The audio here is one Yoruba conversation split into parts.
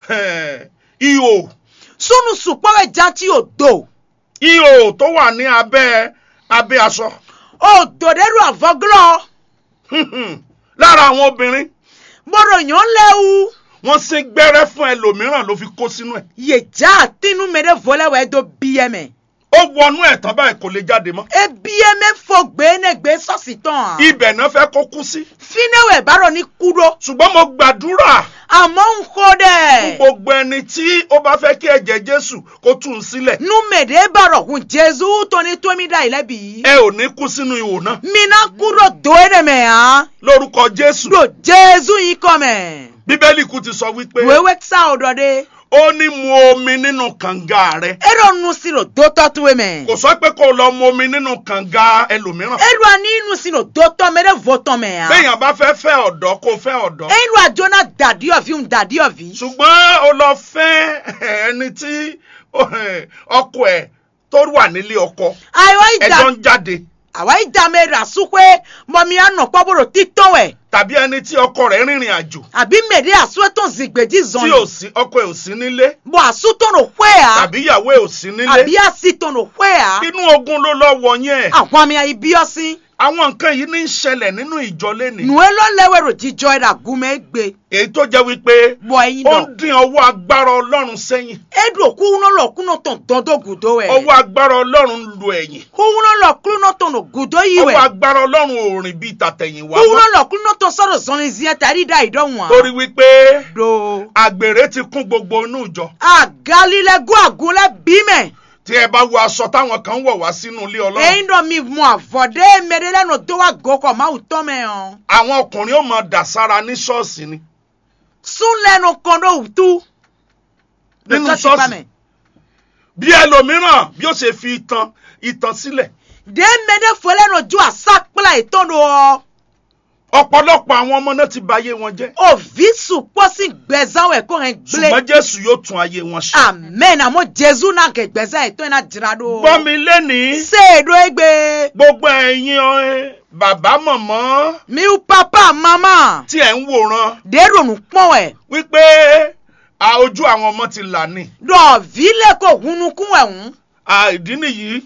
eh, ihò sunu sukpɔwɛ jati o do ihò tó wà ní abẹ́ abẹ́ aṣọ o do de do avɔglɔ lára àwọn obìnrin mɔdɔ nyɔn lɛwu wọ́n sín gbẹ́rẹ́ fún ẹlòmíràn ló fi kó sínú ẹ̀ yedza tinu me de volɛ wɛ do biɛ mɛ ó wọnú ẹ̀ tán báyìí kò lè jáde mọ́ ebiɛ mɛ fo gbe ne gbe sɔsi tɔn ibẹ̀ náà fẹ́ kó kú sí finewɛ baro ni kudo ṣùgbọ́n mo gbàdúrà àmọ́ ń kó fún dɛ gbogbo ẹni tí ó bá fẹ́ kí ẹ̀jẹ̀ jésù kó tú un sílẹ̀ numede baro kun jesu toni tomi da ilẹ bi ẹ ò ní kú sínú ihò náà mina kudo do ene mɛ han lórúkọ jésù do jesu yi kɔmɛ bíbélì kú ti sọ wípé wewe sa o dɔ de ó ní mu omi nínú kànga rẹ eɖo nu si no do tɔtue mɛ kò sọ pé kó o lọ mu omi nínú kànga ẹlòmíràn eɖoa ni nu si no do tɔmɛ ɖe vo tɔmɛ han béèyàn bá fẹ́ fẹ́ ọ̀dọ́ kó o fẹ́ ọ̀dọ́ eɖoa dzona dadiɔvi ŋu dadiɔvi ṣùgbọ́n o lọ fẹ́ ẹni tí ọkọ ẹ̀ tó wà nílé ọkọ ayiwa ẹjọ́ ida ń jáde awa ida me ra sukue mɔmi anɔ kpɔboro titɔwɛ tàbí ẹni tí ọkọ rẹ̀ rìnrìn àjò àbí mèdè asúwẹ́tò zìgbèjì tí ò zɔnyi sí ọkọ ẹ̀ ò sí nílé bɔ asútò no hwea tàbí ìyàwó ẹ̀ ò sí nílé àbí asitò no hwea inú ogun ló lọ wọ yẹn àwọn àmì àyíbíọ́sí àwọn nǹkan yìí ní í ṣẹlẹ̀ nínú ìjọ lẹ́nìí nùwé ló lẹ́wẹ̀rò jíjọ ẹ̀dà gúnmẹ́ gbé èyí tó jẹ́ wípé bọ̀ ẹ̀yin ó dọ̀ ń dín ọwọ́ agbára ọlọ́run sẹ́yìn eɖo kúnú lọ kúnú tó dọ́dọ̀ gùdó ẹ̀ ọwọ́ agbára ọlọ́run lu ẹ̀yìn kúnú lọ kúnú tó no gùdó yìí ọwọ́ wẹ̀ agbára ọlọ́run ò rìn bíi tàtẹ̀yìnwá kúnú mọ́ lọ kúnú tó sọ̀rọ̀ zọ́ni ziẹ́ tàrí dá ìdánwò torí wípé do àgbèrè ti kún gbogbo inú ìjọ àgálílẹ́gún àgúnlẹ̀ bímẹ̀ tí ẹ bá wo aṣọ táwọn kan wọ̀ wá sínú ilé ọlọ́run ẹ̀yin dọ̀ mi mú àfọ̀dé mẹ́rẹ́lẹ́nu tó wà gòkò máa wù tọ́ mẹ́ hàn àwọn ọkùnrin ó máa dà sára ní ṣọ́ọ̀ṣì ni súnlẹ́nu kan ló wù tú nínú Lọ́tọ́ ti pa ṣọ́ọ̀ṣì mẹ́. bí ẹlòmíràn bí ó ṣe fi ìtàn ìtàn sílẹ̀ de mede fɔlɛ no ju asakpla etɔn do ɔ ọ̀pọ̀lọpọ̀ àwọn ọmọ náà ti ba ayé wọn jẹ́ ovi sukpɔsi gbɛzãn wɛ ko hɛn ṣùgbọ́n gble jésù yóò tún ayé wọn ṣe. amen amo jesu na kɛ gbɛzãn etɔn na dzra do gbọ́ mi lénìí se do egbe gbogbo ẹ̀yin ẹ, bàbá mọ̀mọ́ miu papa mama tí ẹ̀ ń wòran de do nu kpɔn wɛ wípé a, ojú àwọn ọmọ ti là ní. dɔ vi le ko hunukun wɛ ŋu À, ìdí nìyí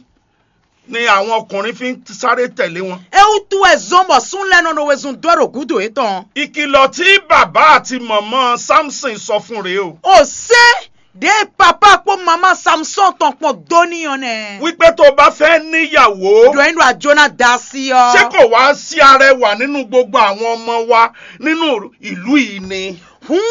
ni àwọn ọkùnrin fi ń sáré tẹ̀lé wọn. ewu tu ezɔnbɔ sunlɛ nɔnɔ wezun do do gudo etɔn ìkìlọ̀ tí bàbá àti mọ̀mọ́ samson sọ fún rèé o o se de papa kpɔ mama samson tɔn kpɔn doniyan nɛ wípé tó o bá fẹ́ níyàwó do yin do adzona da si yɔ. ṣé kò wá sí arẹwà nínú gbogbo àwọn ọmọ wa nínú ìlú yìí ni. hun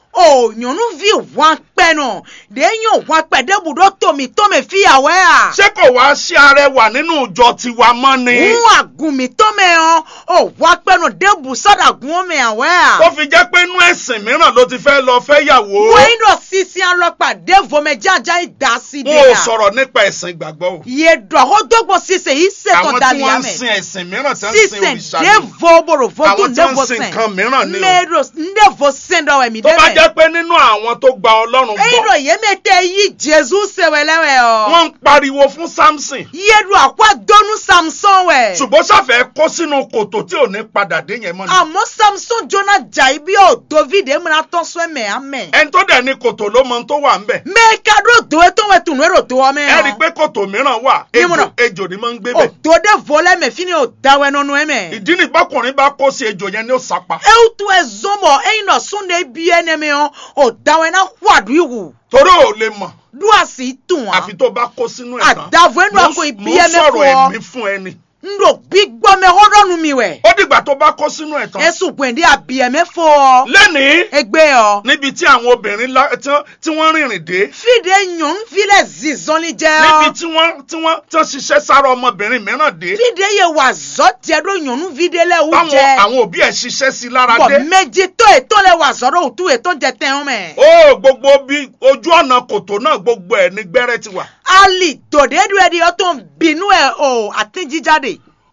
o nyɔnuvi ʋua kpɛ nɔ de nye ʋua kpɛ de bu ɖo tomi tome fi awɔe a. ṣé kò wá sí arẹwà nínú ìjọ tiwa mọ́ ni. hun agumi tome yɔ o ʋua kpɛ nɔ de bu sɔdagun me awɔe ó a. fi jẹ́ pé inú ẹ̀sìn mìíràn ló ti fẹ́ lọ fẹ́ yàwó. wọ́n dọ̀ sisi alọ́pàá de vome jaja yi da si de wọn ò ya. sọ̀rọ̀ nípa ẹ̀sìn ìgbàgbọ́ o. ye dọ̀ ko dɔgbɔ sise yi se àwọn tɔ tí dali wọ́n ya ń sin mɛ. ẹ̀sìn mìíràn tí wọ́n ń sin sise òrìṣà de ni. vo boro vo àwọn dun tí de wọ́n vo ń sin sɛn. nǹkan mìíràn ni o. mero nde vo sɛn dɔ wɛ mi de tó bá mɛ. jẹ́ pé nínú àwọn tó gba ọlọ́run eyi gbọ́ dọ̀ ye me te yi jesu sewɛlɛwɛ yɔ. wọ́n ń pariwo fún samson yedu akwa donu samson wɛ. ṣùgbọ́n ṣàfẹ́ kó sínú kòtò tí ò ní padà dé yẹn mọ́ ni. àmọ́ samson jona jai bí o david emuna tọ́sọ́ ẹ̀mẹ́ amẹ́. ẹni tó dẹ̀ ní kòtò ló mọ ohun tó wà ń bẹ̀. mẹ́ka dó do etó wẹ̀ tunu èrò tó wọ́ mẹ́. ẹ rí i pé kòtò mìíràn wà Ní ejò múnà. ejò ni máa ń gbé o bẹ̀. do de volẹ́ mẹ́ fini o dawẹ́ nọ́nu ẹ̀mẹ́. ìdí ni bákùnrin bá kó sí ejò yẹn ní ó sapa. ewu tu ẹ zọmọ ẹyin náà sunde bí ẹnẹmẹ yàn o dawẹ́ náà wàdú ìwù. torí ò lè mọ̀ do a sì tún wa. àfi tó bá kó sínú ẹ̀ tán. àdàvọ̀ ẹnu Mo- àkó ibi mo ń ẹ̀mẹ́ sọ̀rọ̀ fọ́. ẹ̀mí fún ẹni. n do gbígbọ́ mẹ́ họ́dọ́nu mi wẹ̀. ó dìgbà tó bá kó sínú ẹ̀ tán. ẹ̀sùn gbèndé àbí ẹ̀mẹ́ fọ́. lẹ́nìí ẹgbẹ́ ọ. níbi tí àwọn obìnrin lá- tí wọ́n- tí wọ́n rìnrìn dé fìdí yàn filẹ̀ zizọ́ni jẹ́ ọ. níbi tí wọ́n tí wọ́n tí wọ́n ṣiṣẹ́ sára ọmọbìnrin mìíràn dé vide ye wà zɔ tiɛ ɖo nyɔnu vi ɖe lɛ wu táwọn jɛ àwọn òbí ẹ̀ ṣiṣẹ́ sí lára bɔn dé. méjì tó ètò lɛ wà zɔ ɖo òtún ètò jẹ tẹ́ wọn mɛ. ó gbogbo bí ojú ọ̀nà kòtò náà gbogbo ẹ̀ ní gbẹ́rẹ́ ti wà. ali dòde du ɛdi ɔtɔ binu ɛ o àti jíjáde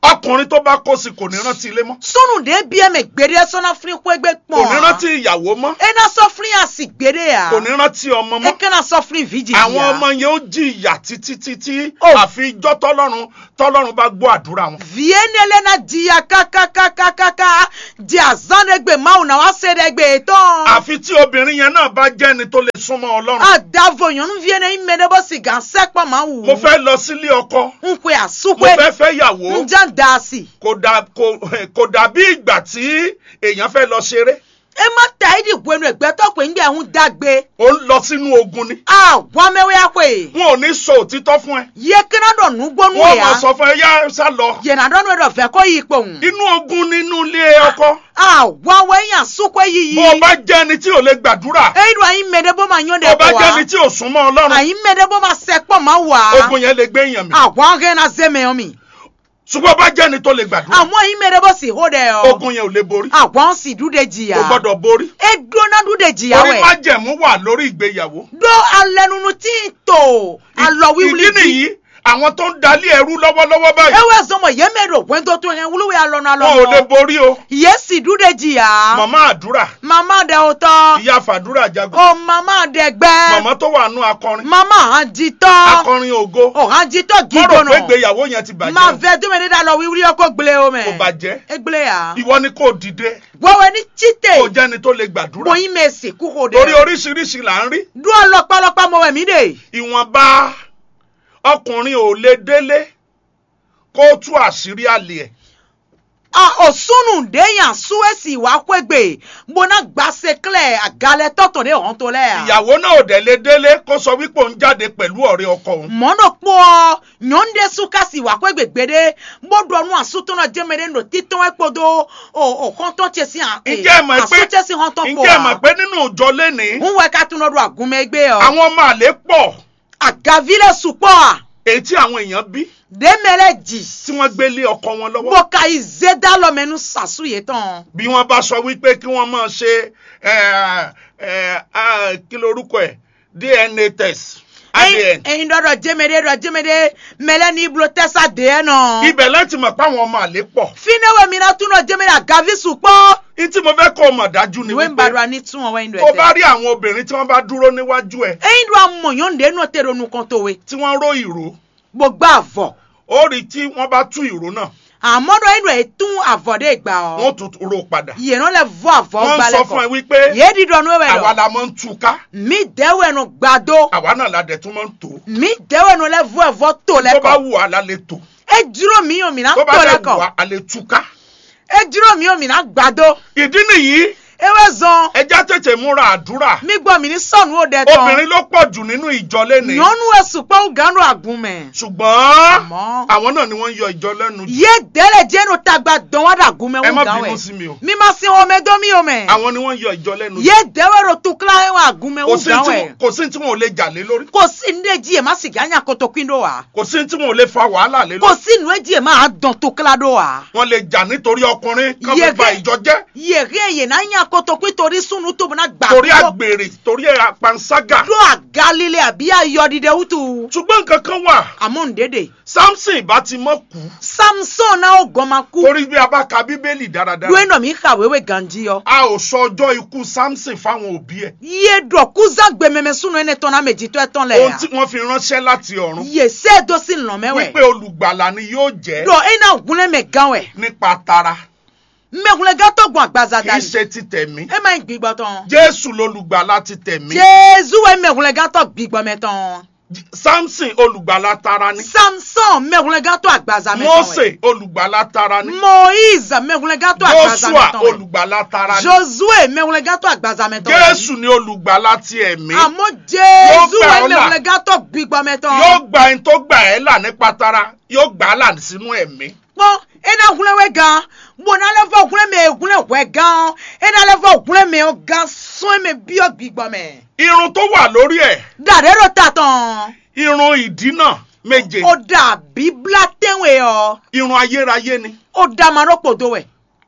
ọkùnrin tó bá kó sí kò ní rántí ilé mọ́ sunu de bie me gbede sɔnna firi kpegbe kò ní kpɔn rántí ìyàwó mọ́ ena sɔfiri asi gbede ya kò ní rántí ọmọ mọ́ ekena sɔfiri vidi àwọn ya ọmọ yẹn ó jìyà títí títí Oh. àfi ijọ́ tọ́lọ́run tọ́lọ́run bá gbọ́ àdúrà wọn. vie nele na diya kakakakakaka di azan de gbe mawu na wa se de gbe tɔn àfi tí obìnrin yẹn náà bá jẹ́ ẹni tó lè súnmọ́ ọlọ́run. adavo nyɔnuvie ne ime de bɔ si gansɛ kpɔ mawu mo fẹ́ lọ sílé ọkọ nkwe mo asukwe fẹ́ fẹ́ yàwó njan daasi kò dà- kò- kò dàbí ìgbà tí èèyàn fẹ́ lọ ṣeré ema ta idi gbenu egbetɔ pe ŋgbɛ ŋu dagbe ó ń lọ sínú ogun ni awɔmɛwɛ akwe wọn ò ní sọ òtítọ́ fún ẹ ye kena dɔ nugbɔnu wọn ya máa sọ fún ẹ yá sá lọ yena dɔ nu dɔ fɛ kɔ yi kpɔn inú ogun nínú ilé ọkọ awɔwɛ yan sukwe yiyi bó o bá jẹ́ ẹni tí ò lè gbàdúrà eyi do ayi mɛ de bɔ ma nyɔ de bó o bá kɔ jẹ́ ẹni wa tí ò súnmọ́ ọlọ́run ayi mɛ de bɔ ma sɛ kpɔ ma wa ogun yẹn lè gbé èèyàn mi awɔ hɛ na zeme yɔ mi ṣùgbọ́n bá jẹ́ ẹni tó lè gbàdúrà àmọ́ ayi mɛ de bɔ si ho de yɔ ogun yẹn ò lè borí awɔ si du de jiya kò gbọ́dọ̀ borí edo na du de jiya orí wɛ májẹ̀mú wà lórí ìgbéyàwó do alɛnunu tí ń tò alɔ wiwuli ìdí nìyí àwọn tó ń dalí ẹrú lọ́wọ́lọ́wọ́ báyìí ewé zɔmɔ yémɛ do wɛntɔ tó yẹn wuluwe alɔnu wọn ò lè alɔnu borí o yési du de jiya màmá àdúrà mama de o tɔ ìyá fàdúrà jagun o mama de gbɛ màmá tó wà nù akọrin mama hàn jitɔ akọrin ògo o hàn jitɔ mọ̀rọ̀ pé gígbónà ìgbéyàwó yẹn ti bàjẹ́ ma o. fɛ dumuni da lɔ wiwuli yɛ ko gble o kò mɛ bàjẹ́ egble ya ìwọ ni kò dìde wɛwɛ ni kò tite jẹ́ni tó lè gbàdúrà bɔnyin mɛ si kuko de torí oríṣiríṣi là ń rí du alɔkpalɔkpa mɔ wɛ mi de ìwọ̀nba ọkùnrin ò lè délé kó tú àṣírí àlè ẹ̀ a o sunu de yan suwesi wa kwegbe bona gbase klɛ agalɛ tɔtɔ de hɔn to lɛ ya. ìyàwó náà ò dẹ̀ lè délé kó sọ wípé òun jáde pẹ̀lú ọ̀rẹ́ ọkọ òun mɔnɔ kpɔ nyɔnde sukasi wa kwegbe gbe de mɔdɔ nu asutɔnɔ jɛmɛ de no titɔn ekpodo o o hɔntɔn tse si hàn ǹjẹ́ ẹ mọ̀ pé asutse si hɔntɔn ǹjẹ́ ẹ mọ̀ kpɔ pé nínú ìjọ lénìí wa nwɛ katunɔ do agunmɛ gbe yɔ àwọn ọmọ àlè pọ̀ agavi le sukpɔ a èyí tí àwọn èèyàn bí demɛlɛ dzi tí wọ́n gbé lé ọkọ wọn lọ́wọ́ boka yi zeda lɔmɛnu sasu ye tɔn bí wọ́n bá sọ wípé kí wọ́n máa ṣe ẹ, ẹ, ah, kí lorúkọ ẹ̀ DNA test ADN eyin dɔ dɔ jɛmɛde dɔ jɛmɛde mɛlɛ ni iblo tɛsa deɛ nɔ. ibẹ̀ láti mọ̀ pé àwọn ọmọ àlè pọ̀ finewe mina tún náà jẹ́mi náà gavi sùpọ̀. ní tí mo fẹ́ kó o mọ̀ dájú ni ìwé ń wípé bàdúrà ní tún ọwọ́ ìlú tó bá ẹ̀tẹ́. rí àwọn obìnrin tí wọ́n bá dúró níwájú ẹ̀ ẹ̀yin ló amọ̀yán ǹdẹ́ náà tẹ̀rọ nu kan tó we. tí wọ́n ró ìró gbogbo àvọ̀. ó rí tí wọ́n bá tú ìró náà àmọ́ dọ̀ ẹ̀yin ẹ̀ tún àvọ̀ dé gbà wọ́n ọ́. tún ró padà yìí náà lẹ vọ́ àvọ̀ wọ́n ń gbalẹ̀ sọ fún ẹ kọ. wípé yéé dídọ̀ nù ẹ̀wẹ̀ àwa lọ. la máa ń tú ká mi dẹ́wọ̀ ẹnu gbàdó. àwa náà la dẹ̀ tún máa ń tò mi dẹ́wọ̀ ẹnu lẹ vọ́ ẹ̀vọ́ tó tó bá lẹ́kọ̀. wù wá la lè tò ẹ dúró mi yóò mìíràn tó bá tó dẹ̀ wù lẹ́kọ̀. wá a lè tú ká ẹ dúró mi yóò mìíràn gbàdó. ìdí nìyí ewé zan. ẹja tètè múra àdúrà mi gbọ́ mi ní sọ̀nù ó dẹ tán. obìnrin ló pọ̀ jù nínú ìjọ lénìí nyɔnu esukpɔ ganu agunmɛ. ṣùgbọ́n àmọ́. àwọn náà ni wọ́n ń yọ ìjọ lẹ́nu jù ye dɛlɛ jɛnu tagba dɔn wa da agunmɛ ẹ má ŋu gan bínú wɛ. sí mi o mi ma se wɔmɛ dɔ mi o mɛ. àwọn ni wọ́n ń yọ ìjọ lẹ́nu jù ye dɛwɛ ro tukla ye wa agunmɛ kò ŋu sí gan tí wɛ. wọn- kò sí tí wọn ò lè jà lé lórí kò sí nu edzi yɛ ma sigi anya kotokui do wa. kò sí tí wọn ò lè fa wàhálà lé kò lórí sí nu edzi yɛ ma dɔn tukla do wa. wọ́n lè jà nítorí ọkùnrin kán fi Yege- ba ìjọ jẹ́ yèhé yè na anya kotokui torí sunu tó bena gbà. torí àgbèrè torí àpanṣágà do agalile àbí ayɔdide wutu. ṣùgbọ́n nǹkan kan wà àmọ́ ndéde. samson ìbá ti mọ́ kú samson náà ó gọ́n kú. torí bí a bá ka bíbélì dáradára do eno mi ka wewe ganji yɔ. a ò sọ ọjọ́ ikú samson fáwọn òbí ẹ̀ ye dɔ kuzan gbɛmɛmɛ sunu ene tɔn na meji tɔ ɛtɔn lɛ ohun ya. tí wọ́n fi ránṣẹ́ láti ọ̀run ye se do si lɔmɛ wípé wɛ. olùgbàlà ni yóò jẹ́ dɔ ena gunle mɛ gan wɛ. nípa tara mɛgunle gan tɔ gbɔn agbaza kì í dani. ṣe ti tẹ̀mí e ma ɲi gbigbɔ tɔn. jésù lolùgbàlà ti tẹ̀mí jesu wɛ mɛgunle gan tɔ gbigbɔ mɛ tɔn. samson olùgbàlà tara ni samson mɛgunle gan tɔ agbaza mɛ tɔn wɛ. mose olùgbàlà tara ni moise mɛgunle gan tɔ agbaza joshua mɛ tɔn wɛ. olùgbàlà tara ni josue mɛgunle gan tɔ agbaza mɛ tɔn wɛ. jésù ni olùgbàlà ti ẹ̀mí àmọ́ jesu gbà wɛ ọ́ là. mɛgunle gan tɔ gbigbɔ mɛ tɔn. yóò gba ẹni tó gbà ẹ́ là nípa tara yóò gbà á là sínú ẹ̀mí kpɔn ena gunle wɛ gan bona lɛ fɔ gunle mɛ gunle wɛ gan ena lɛ fọ gunle mɛ o gan sɔn mɛ biɔ gbigbɔ mɛ. irun tó wà lórí ẹ̀ dàdé ló ta tán. irun ìdínà méje ó dà bíbélà tẹ́wé ọ. irun ayérayé ni ó dà máa ló pòdó wẹ̀.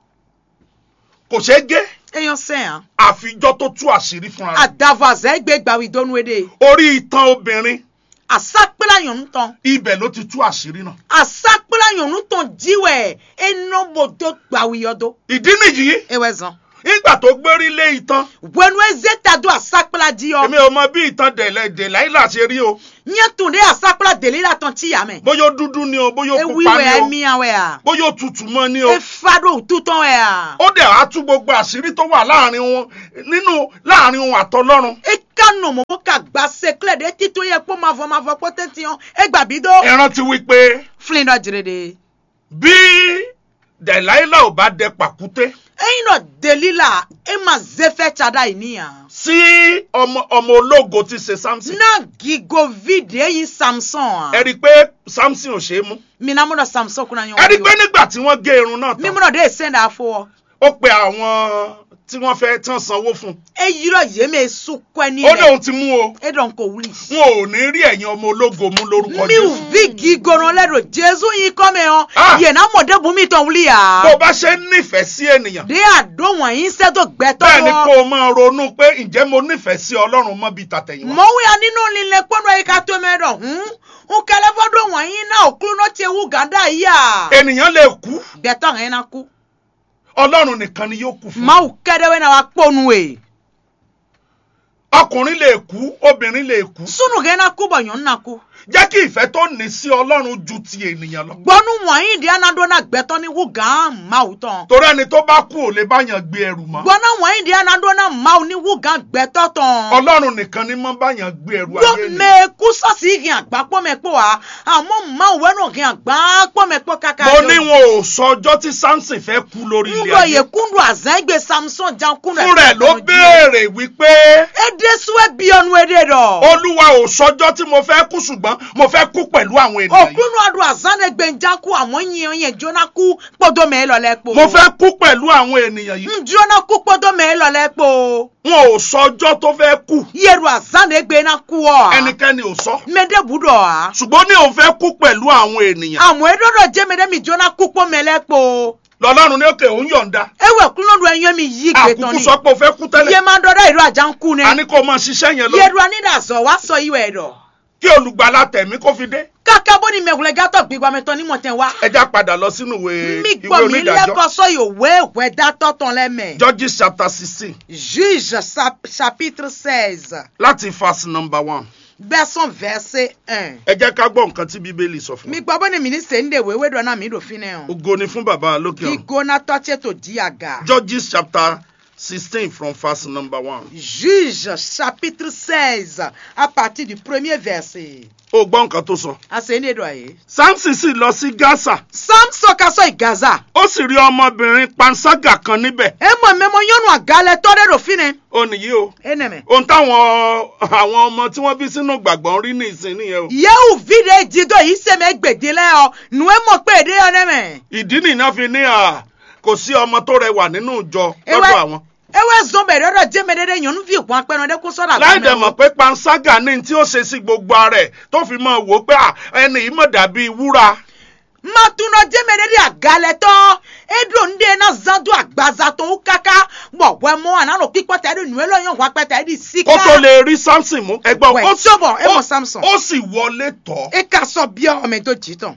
kò ṣeé gé èèyàn sẹ́yìn. àfijọ́ tó tú àṣírí fúnra rẹ̀ àdàvàzẹ́ gbé gbàwí dónú èdè. orí itan obìnrin asakpela nyɔnu tɔn ibẹ̀ ló ti tú àṣírí náà. asakpela nyɔnu tɔn diwɛ enɔbodo gbawuyɔdo ìdí nìyí ewɛ zɔn nígbà tó gbérí lé ìtàn wɛnu ezeta do asakpela diyɔ èmi ò mọ bí ìtàn dẹ̀lẹ̀ dẹ̀láìlà ṣe rí o nyɛtun de asakpela deli la tɔn ti yamɛ bóyá ó dúdú ni o bóyá ó ewi pupa wɛ ni o miawɛ a bóyá ó tutù mọ́ ni o efa do tutɔn wɛ a ó dẹ̀ á tú gbogbo àṣírí tó wà láàrin wọn nínú láàrin wọn àtọlọ́run eka nɔmɔ mo ka gba sekle de tito yɛ kpɔ mavɔ mavɔ kpɔ tɛti yɔ egbabi do ẹ rántí wípé filin dɔ dzre de bí dẹ̀láìlà ò bá dẹ pàkúté eyin dɔ deli la ema zefɛ tsada yi ni yan. sí ọmọ ọmọ ológo ti ṣe samson na gigovi de eyin samson ẹ a rí i pé samson ò ṣe é mú mina mo dɔ samson kuna ẹ rí i pé ɲɔgɔn nígbà tí wọ́n gé irun náà mi mo tán dɔ de esen da fo ó pe àwọn tí wọ́n fẹ́ tán sanwó fún eyi dɔ yeme sukɔ ni un ó lɛ lóun ti mú o e dɔn ko wuli. wọn ò ní rí ẹ̀yin ọmọ ológo mú lórúkọ mi jésù vi gigono lɛ do jesu yin kɔmɛ Ah. yɔ yena mɔde bumi tɔn wuli bó o ya. bá ṣe ń nífẹ̀ẹ́ sí ènìyàn de a do wɔnyi sɛ do gbɛtɔ bẹ́ẹ̀ ni kó wɔ. o máa ronú pé ǹjẹ́ mo nífẹ̀ẹ́ sí ọlọ́run mọ́ bíi tàtẹ̀yìnwá mɔwu ya nínú lílẹ kpɔnɔ yi ka tó mɛ dɔ hun nkɛlɛ fɔ do wɔnyi na okulu n'o tse wu ganda yi ya. ènìyàn lè kú gbɛtɔ hɛn na ku. ọlọ́run nìkan ni yóò kú fún mawu kɛdɛwɛ na wa kpɔnu ye. ọkùnrin lè kú obìnrin lè kú sunu hɛn na ku bɔ nyɔnu na ku. jẹ́ kí ìfẹ́ tó ní sí ọlọ́run ju ti ènìyàn lọ gbɔnu wɔnyi di anadɔ na gbɛtɔ ni wu gan mawu tɔn. torí ẹni tó bá kú ò lè báyàn gbé ẹrù mọ́ gbɔna wɔnyi di anadɔ na mawu ni wu gan gbɛtɔ tɔn. ọlọ́run nìkan ni mọ́ báyàn gbé ẹrù gbɔ ayé ni mɛ kusɔsi hɛn agba kpɔmɛ kpɔ wa àmɔ mawu wɛnu hɛn agba kpɔmɛ kpɔ kaka. mo ní wọn ò sọ ọjọ́ tí samson fẹ́ kú lórí ilé ŋdɔ ye ayé kundu azɛn gbe samson jan kundu. fún rẹ̀ ló béèrè wípé ede suwe biɔnu ede dɔ. olúwa ò sọjọ́ tí mo fẹ́ kú ṣùgbọ́n mo fẹ́ kú pẹ̀lú àwọn ènìyàn yìí okunu adu azan de gbe njan ku àmɔ nyiyan yɛn jona ku kpɔdɔ mɛ lɔ lɛ kpo. mo fẹ́ kú pẹ̀lú àwọn ènìyàn yìí njona ku kpɔdɔ mɛ lɔ lɛ kpo. wọn ò sọjọ́ tó fẹ́ kú yeru azan de gbe na ku wɔ. ẹnikẹ́ni ò sọ mɛde bu dɔ wa. ṣùgbọ́n ní òun fẹ́ kú pẹ̀lú àwọn ènìyàn àmọ́ edodo jẹ́mi dẹ́mi jóná kúpọ̀ mẹ́lẹ́pọ̀ lọ́lọ́run ní òkè òun yọ̀ǹda ewé kúlódù ẹ̀yán mi yí gbé tán àkùkù ni sọ pé o fẹ́ kú tẹ́lẹ̀ yé máa ń dọ́dọ̀ ìlú àjà ń kú ni a ní kó o máa ṣiṣẹ́ yẹn lọ yéru anídàzọ̀ wá sọ ìwé ẹ̀dọ̀ kí olùgbàlà tẹ̀mí kó fi dé kàkà bó ni mẹ̀gùlẹ̀ gátọ̀ gbígbà mẹ́tọ́ ní mọ̀tẹ́ wá ẹja padà lọ sínú ìwé mi ìwé gbọ́ mi onídàájọ́ lẹ́kọ̀ọ́ sọ ìwé ìwé dátọ̀ tán lẹ́mẹ̀ Judges chapter sixteen juge sap- chapitre seize láti verse number one version verset un ẹ jẹ́ ká gbọ́ nǹkan tí bíbélì sọ fún mi wa gbọ́ bó ni mi ní sèǹdè wéwé dọ́nà mi dòfin náà ògo ni fún bàbá lókè ọ̀run gígóná tọ́tí tó di àga. Judges chapter sixteen from verse number one Juge chapitre 16 à partir du premier verset. ó gbọ́ nǹkan tó sọ Asẹ́ni èdò àyè. Samson sì lọ sí Gaza Samson ka sọ ìgaza. ó sì rí ọmọbìnrin panṣágà kan níbẹ̀ E mọ̀ mẹ́mọ́ yọ́nù àgálẹ̀ tọ́rẹ́ rò fínẹ̀. ó nìyí o Ẹnẹ̀mẹ̀. ohun táwọn àwọn ọmọ tí wọ́n bí sínú gbàgbọ́ ń rí ní ìsìn nìyẹn o Yẹ́wù fídíò ìjìdó yìí sẹ́mẹ̀ gbèdé lẹ́ ọ. Nù ẹ mọ̀ pé èdè yọ nẹ́mẹ̀. ìdí nìyẹn fi ní à kò sí ọmọ tó rẹwà nínú ìjọ Ewé lọ́dọ̀ àwọn ewé zọmbẹ̀ rẹ́rọ̀ jẹ́mẹ̀dẹ́dẹ́ yọ̀nù fi ìpọ́n apẹ́nu dẹ́kun sọ́dà láì dẹ̀ mọ̀ pé panṣágà ní tí ó ṣe sí gbogbo ara ẹ̀ tó fi máa wò ó pé à, ẹni yìí mọ̀ dàbí wúrà Màtúnà jẹ́mẹ̀dẹ́dẹ́ àgálẹ̀ tọ́. Edo ndé náà zandu àgbàza tó ń káká. Bọ̀ wẹ́ mọ́ ànánà pípọ́ tẹ́ ẹ̀dùn nùwẹ́ lọ́yàn wá pẹ́ tẹ́ ẹ̀dì síká. kó tó lè rí Samson mú ẹgbọ́n Wẹ̀, ó sọ́bọ̀, ẹ mọ̀ ó- Samson. ó sì wọlé tọ̀ E ka sọ bí ọmọ ètò jìtàn.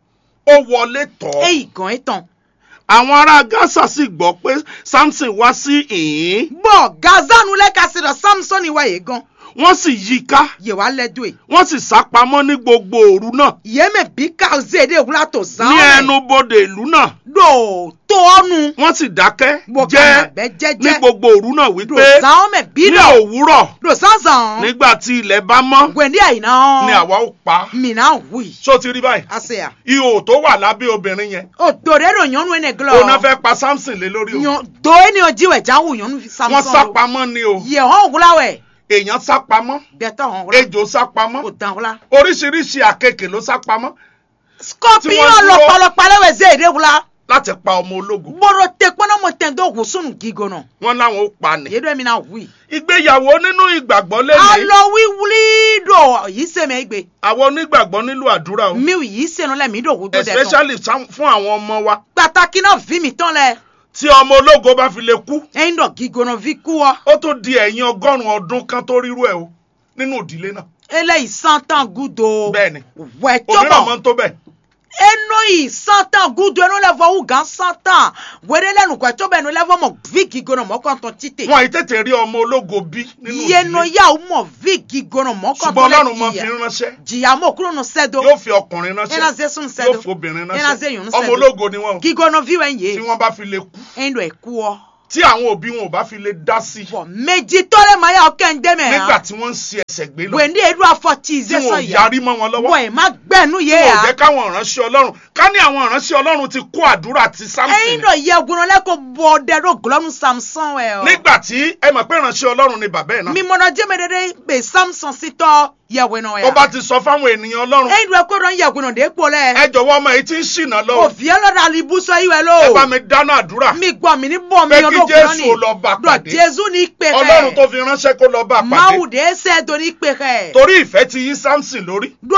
ó wọlé tọ̀ Èyí gan ẹ̀ tán. àwọn ará Gaza sì gbọ́ pé Samson wá sí ìhín bọ̀ gazanu lẹ́ka sí lọ samson wáyé gan wọ́n sì yí i ká yè wá lẹ́dọ̀ ẹ̀ wọ́n sì sá pamọ́ ní gbogbo òru náà yémè bí ká zéde wúlá tó zan ní ẹnu bodè ìlú náà do tó ọnu wọ́n sì dákẹ́ bọ̀ jẹ́ kànáàbẹ́ ní jẹ́jẹ́ gbogbo òru náà do wípé zan ọmọ bí ní lọ òwúrọ̀ do zanzan nígbà tí ilẹ̀ bá mọ́ gwende àyìnà ni àwa ó pa á. mìíràn wùi ṣó ti rí báyìí àṣeyà ihò tó wà lábẹ́ obìnrin yẹn òdòdó rò yànnú ẹnẹ glọ òun náà fẹ́ pa Samson lé lórí o yan do ẹni ojíwẹ̀ jáwù yànnú wọ́n samson sá lo pamọ́ ni o yẹ hàn wúláwẹ̀ èèyàn sá pamọ́ gbẹtọ̀ hàn wúlá ejò sá pamọ́ kò dán wúlá oríṣiríṣi àkekè ló sá pamọ́ Tí scorpion wọ́n dúró- lọpọlọpọ alẹ́wẹ̀ zéde wúlá láti pa ọmọ ológun gbọdọ̀ tẹ kpọ́nọ́mọ tẹ̀ ń dọ̀ wùsùn gígùn náà. wọ́n láwọn ó pa ni. yedo mi na wi. ìgbéyàwó nínú ìgbàgbọ́ lẹ́yìn alọ wíwúlí do yìí sèmi egbe àwọn onígbàgbọ́ nílò àdúrà o mi yìí sènu lẹ mi do wudo dẹ tán especially sam- fún àwọn ọmọ wa pàtàkì náà fi mi tán lẹ tí ọmọ ológo bá fi lè kú ẹyin dọ gígùn fi kú ọ ó tó di ẹ̀yìn ọgọ́rùn-ún ọdún kan tó rírú ẹ̀ o nínú ìdílé náà eléyìí santan gudo bẹ́ẹ̀ni wẹ̀ tó òmíràn bọ̀ máa ń tó bẹ́ẹ̀ eno yi santan gudo eno le fɔ wu gan santan wele lɛ nukɔ tó bɛ nu lɛ fɔ mɔ vigi gono mɔ kɔntɔn tite wọn àyè tètè rí ọmọ ológo bí nínú yeno ìdílé ya o mɔ vigi gono mɔ ṣùgbọ́n kɔntɔn ọlọ́run máa fi lɛ jìyà ránṣẹ́ jìyà mɔ kúrò nu sɛdo yóò fi ọkùnrin ena ránṣẹ́ ze sun yóò sɛdo fi obìnrin ena ze ránṣẹ́ yun ọmọ sɛdo ológo ni wọn o gigono vi wɛ tí ye wọ́n bá fi lè kú endo ekuɔ tí àwọn òbí wọn ò bá fi lè dá sí i bɔn meji tɔlɛ ma ya o kɛ n dɛmɛ nígbà ya tí wọ́n ń ṣe ẹsẹ̀ gbé lọ wende edu afɔ ti tí ze wọn ò sɔ ya yarí mọ́ wọn lọ́wọ́ bɔn e ma gbɛnu ye wọn ò jẹ́ ya káwọn ìránṣẹ́ ọlọ́run ká ní àwọn ìránṣẹ́ ọlọ́run ti kó àdúrà ti Sámsìn eyin dɔ yɛ gono lɛ ko bɔ dɛ do gulɔnu samson wɛ o. nígbà tí ẹ mọ̀ pé ìránṣẹ́ ọlọ́run ni bàbá ẹ̀ náà mimɔnɔ jɛmɛdɛdɛ be samson sitɔ yɛwɛnɔ ó ya bá ti sọ fáwọn ènìyàn ọlọ́run eyi do ɛkó dɔn yɛwɛnɔ de kpɔ lɛ ẹ jọ̀wọ́ ọmọ yìí ti ń ṣìnà lọ o vie lɔ da libusɔ yi wɛ ẹ bá lo mi dáná àdúrà mi gbɔ mi ni bɔ mi Pé yɔ kí do Jésù gulɔni lọ bá dɔ pàdé. jesu ni kpe ọlọ́run tó kɛ fi ránṣẹ́ kó lọ bá a mawu pàdé de sɛ do ni kpe kɛ torí ìfẹ́ ti yí Sámsìn lórí do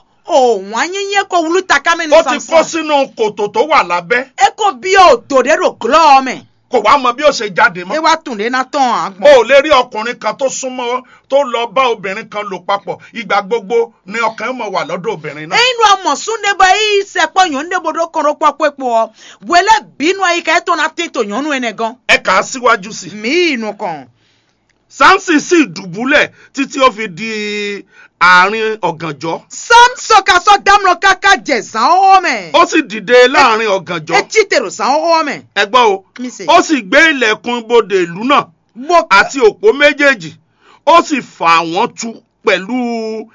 o wanyinye ko wulu takame ni ó ti kó samson sínú kòtò tó wà lábẹ́ eko bi o do de do gulɔ mɛ kò wá mọ bí ó ṣe jáde e mọ́ wa tun de na tɔn o agbɔn ò lè rí ọkùnrin kan tó súnmọ́ tó lọ bá obìnrin kan lò papọ̀ ìgbà gbogbo ni ọkàn mọ̀ wà lọ́dọ̀ obìnrin náà eyi do amɔsun de bɔ eyi sɛ kpɔ nyɔnu de bo do kɔrɔ kpɔkpɔ kpɔ wele binu ayi ka eto na te to nyɔnu ene gan ẹ kà á síwájú sí i mi inu kan. Sámsìn sì dùbúlẹ̀ títí ó fi di àárín ọ̀gànjọ́ samson ka sɔ damlɔ kaka jɛ zan ɔwɔ mɛ. ó sì dìde láàárín ọ̀gànjọ́ etí tèrò zan ɔwɔ mɛ. ẹ gbọ́ o mi se. ó sì gbé ilẹ̀kùn ibodè ìlú náà mo àti òpó méjèèjì ó sì fà wọ́n tu pẹ̀lú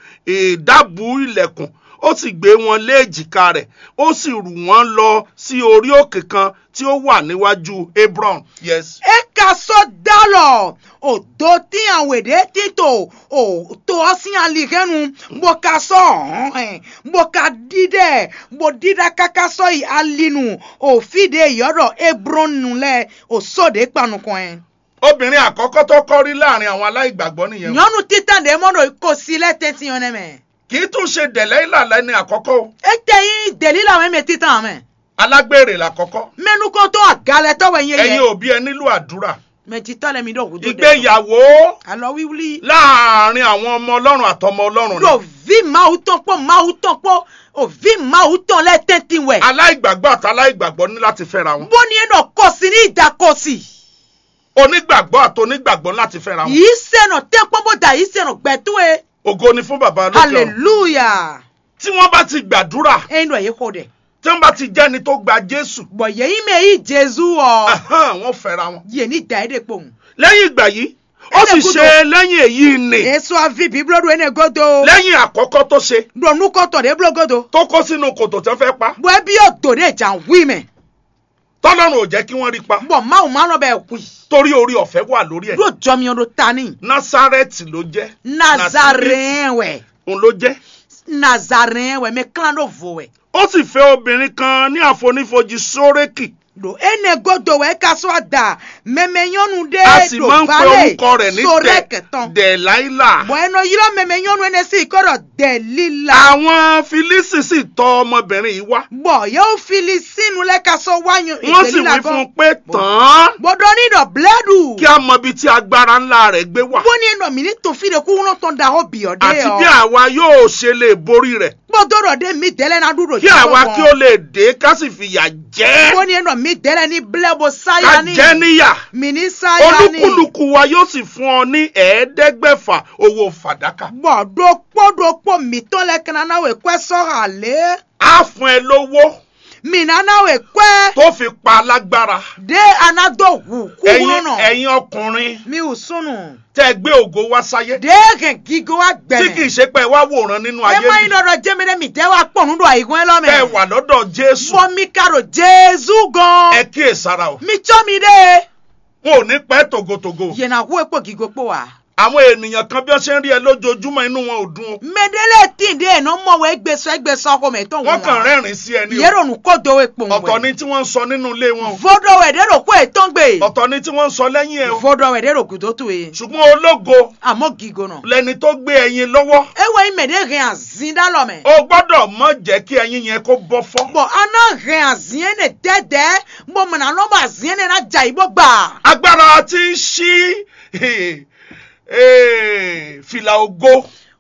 ìdábù ilẹ̀kùn ó sì gbé wọn lé èjìká rẹ̀ ó sì rù wọ́n lọ sí orí òkè kan tí ó wà níwájú Hebron yes. e ka sɔ dalɔ o do ti awede tito o to ɔsi alikɛnu mo ka sɔ hɔn mo ka di dɛ mo di da kaka sɔ yi alinu o fi de yɔrɔ ebronu lɛ o so de kpanukɔn. obìnrin àkọ́kọ́ tó kọ́ rí láàrin àwọn aláìgbàgbọ́ nìyẹn o. nyɔnu titan de mɔdɔ ko si lɛ tɛti yɔn nɛ mɛ. kì í tún ṣe dẹ̀lẹ́ ìlàlẹ́ ní àkọ́kọ́ o ete yi deli la mɛ mɛ titan mɛ. alágbèrè làkọ́kọ́ mɛnukɔtɔ agalɛtɔ wɛ nye ẹ̀yin yɛ. òbí ẹ nílò àdúrà mɛ titan lɛ mi dɔ wudo dɛ. ìgbéyàwó alɔ wiwuli. láàrin àwọn ọmọ ọlọ́run àtọmọ ọlọ́run do ni vi mawu tɔn kpɔ mawu tɔn kpɔ o vi mawu tɔn lɛ tɛnti wɛ. aláìgbàgbọ́ àti aláìgbàgbọ́ ní láti fẹ́ra wọn bóni yẹn nɔ kɔsi ní ìdá kɔsi. onígbàgbọ́ àti onígbàgbọ́ láti fẹ́ra wọn yìí sẹ́nà tẹ́ pọ́nbọ́dà yìí sẹ́nà gbẹ̀túwe. ògo ni fún bàbá lókè ọ̀run hallelujah. tí wọ́n bá ti gbàdúrà ẹyin dọ̀ yìí kò dẹ̀. tí wọ́n bá ti jẹ́ni tó gba Jésù bọ̀ yẹ́yìn mẹ́ yìí jésù ọ̀. ahán, wọ́n fẹ́ra wọn yìí ní ìdá yìí dẹ̀ pọ̀ mu. lẹ́yìn ìgbà yìí ó sì Ẹlẹ́gùdù. ṣe lẹ́yìn èyí nì èso àfi bíbélì ẹni godo. lẹ́yìn àkọ́kọ́ tó ṣe dọ̀nù kọ́tọ̀ dé bílọ̀ godo. tó kó sínú kòtò tó fẹ́ pa bọ̀ ẹbí yóò dò dé jà wí mẹ́. tọ́lọ́run ò jẹ́ kí wọ́n rí pa bọ̀ máwù máa lọ bẹ̀ wí. torí orí ọ̀fẹ́ wà lórí ẹ̀ yóò jọ mi ọdún tani. Násárẹ́tì ló jẹ́ nazarene wẹ̀. òun ló jẹ́ nazarene wẹ̀ mẹ́ kílán ló vò wẹ̀. ó sì fẹ́ obìnrin kan ní àfonífojì sórékì do ene godo wẹ̀ ká sọ àdá mẹ́mẹ́ yọnu dé a sì do máa ń pe balẹ̀ orúkọ rẹ̀ ní sórẹ́ Dẹ̀- kẹtàn. Dẹ̀láílà bọ̀ ẹnu yìí lọ mẹ́mẹ́ yọnu ẹni sí ìkọ́rọ̀ dẹ̀ líla. àwọn Fílísì sì tọ̀ ọmọbìnrin yìí wá bọ̀ yóò fili sínú lẹ́ka sọ wáyún wọ́n sì wí fún un pé tàn án gbọdọ̀ nídọ̀ bílẹ́dù. kí a mọ ibi tí agbára ńlá rẹ̀ gbé wà bó ní ẹnu mi ní tòfin de kú wọn tó ń da ọ bì ọ́ dé àti ọ. bí àwa yóò ṣe lè borí rẹ̀ gbọdọ̀ rọ̀ dé mi dẹ́lẹ́ náà dúró kí àwa kí ó lè dé ká sì fìyà jẹ bó ní ẹnu mi dẹ́lẹ́ ní bílẹ́bù ká sáyà ní. jẹ níyà mi ní sáyà ní. olúkúlùkù wa yóò sì fún ọ ní ẹ̀ẹ́dẹ́gbẹ̀fà owó fàdákà bọ̀ dókpó dókpó mi tó lẹ́ kí nana wẹ̀ kọ́ sọ́ra lé. á fún ẹ lówó mi nana wẹ̀ kọ́ tó fi pa alágbára dé anadó wù kú ẹ̀yin wúlò náà. ẹ̀yin ọkùnrin mi ò sunu. tẹ́ gbé ògo wá sáyé dé kẹ̀ gígó wa tí kì í gbẹ̀mẹ̀. ṣe pé ẹ wá wòran nínú ẹ ayé má yìí yín lọ́dọ̀ jẹ́mẹ́rẹ́ mi tẹ́ wa pọ̀ nínú àyíkún ẹ lọ́mẹ̀. tẹ́ wà lọ́dọ̀ Jésù bọ́ mi kàrò jésù gan. ẹ kíyèsára o mi tsọ́ mi dé. wọn ò ní pẹ́ tògótògó yẹnna wo epo gigo po wa. àwọn ènìyàn kan bí wọ́n ṣe ń rí ẹ lójoojúmọ́ inú wọn ò dùn o mẹdẹlẹ tí ndé ẹ̀ náà mọ̀ wẹ́ gbèsò ẹgbèsò ọkọ mẹ́tọ́ wọ́n kàn rẹ́rìn sí ẹni o yẹ́rọ nù kó do epo wẹ̀. ọ̀tọ̀ ni tí wọ́n ń sọ nínú ilé wọn o vodo wẹ̀ dẹ́rọ kó ètò ń gbé. ọ̀tọ̀ ni tí wọ́n ń sọ lẹ́yìn ẹ o vodo wẹ̀ dẹ́rọ kùtò tó ye. ṣùgbọ́n ológo àmọ́ gigo nà. lẹni tó gbé ẹyin lọ́wọ́ ewé yìí mẹ̀dẹ́ rìn àzín dálọ̀ mẹ́. o gbọ́dọ̀ mọ̀ jẹ́ kí ẹyin yẹn kó bọ́ fọ́ bọ̀ aná rìn àzín ẹ̀ dẹ́dẹ́ bọ̀ mọ̀nà lọ́mọ àzín ẹ̀ náà jà ìbọ̀ gbà. agbára tí ń ṣí eh, fìlà ògo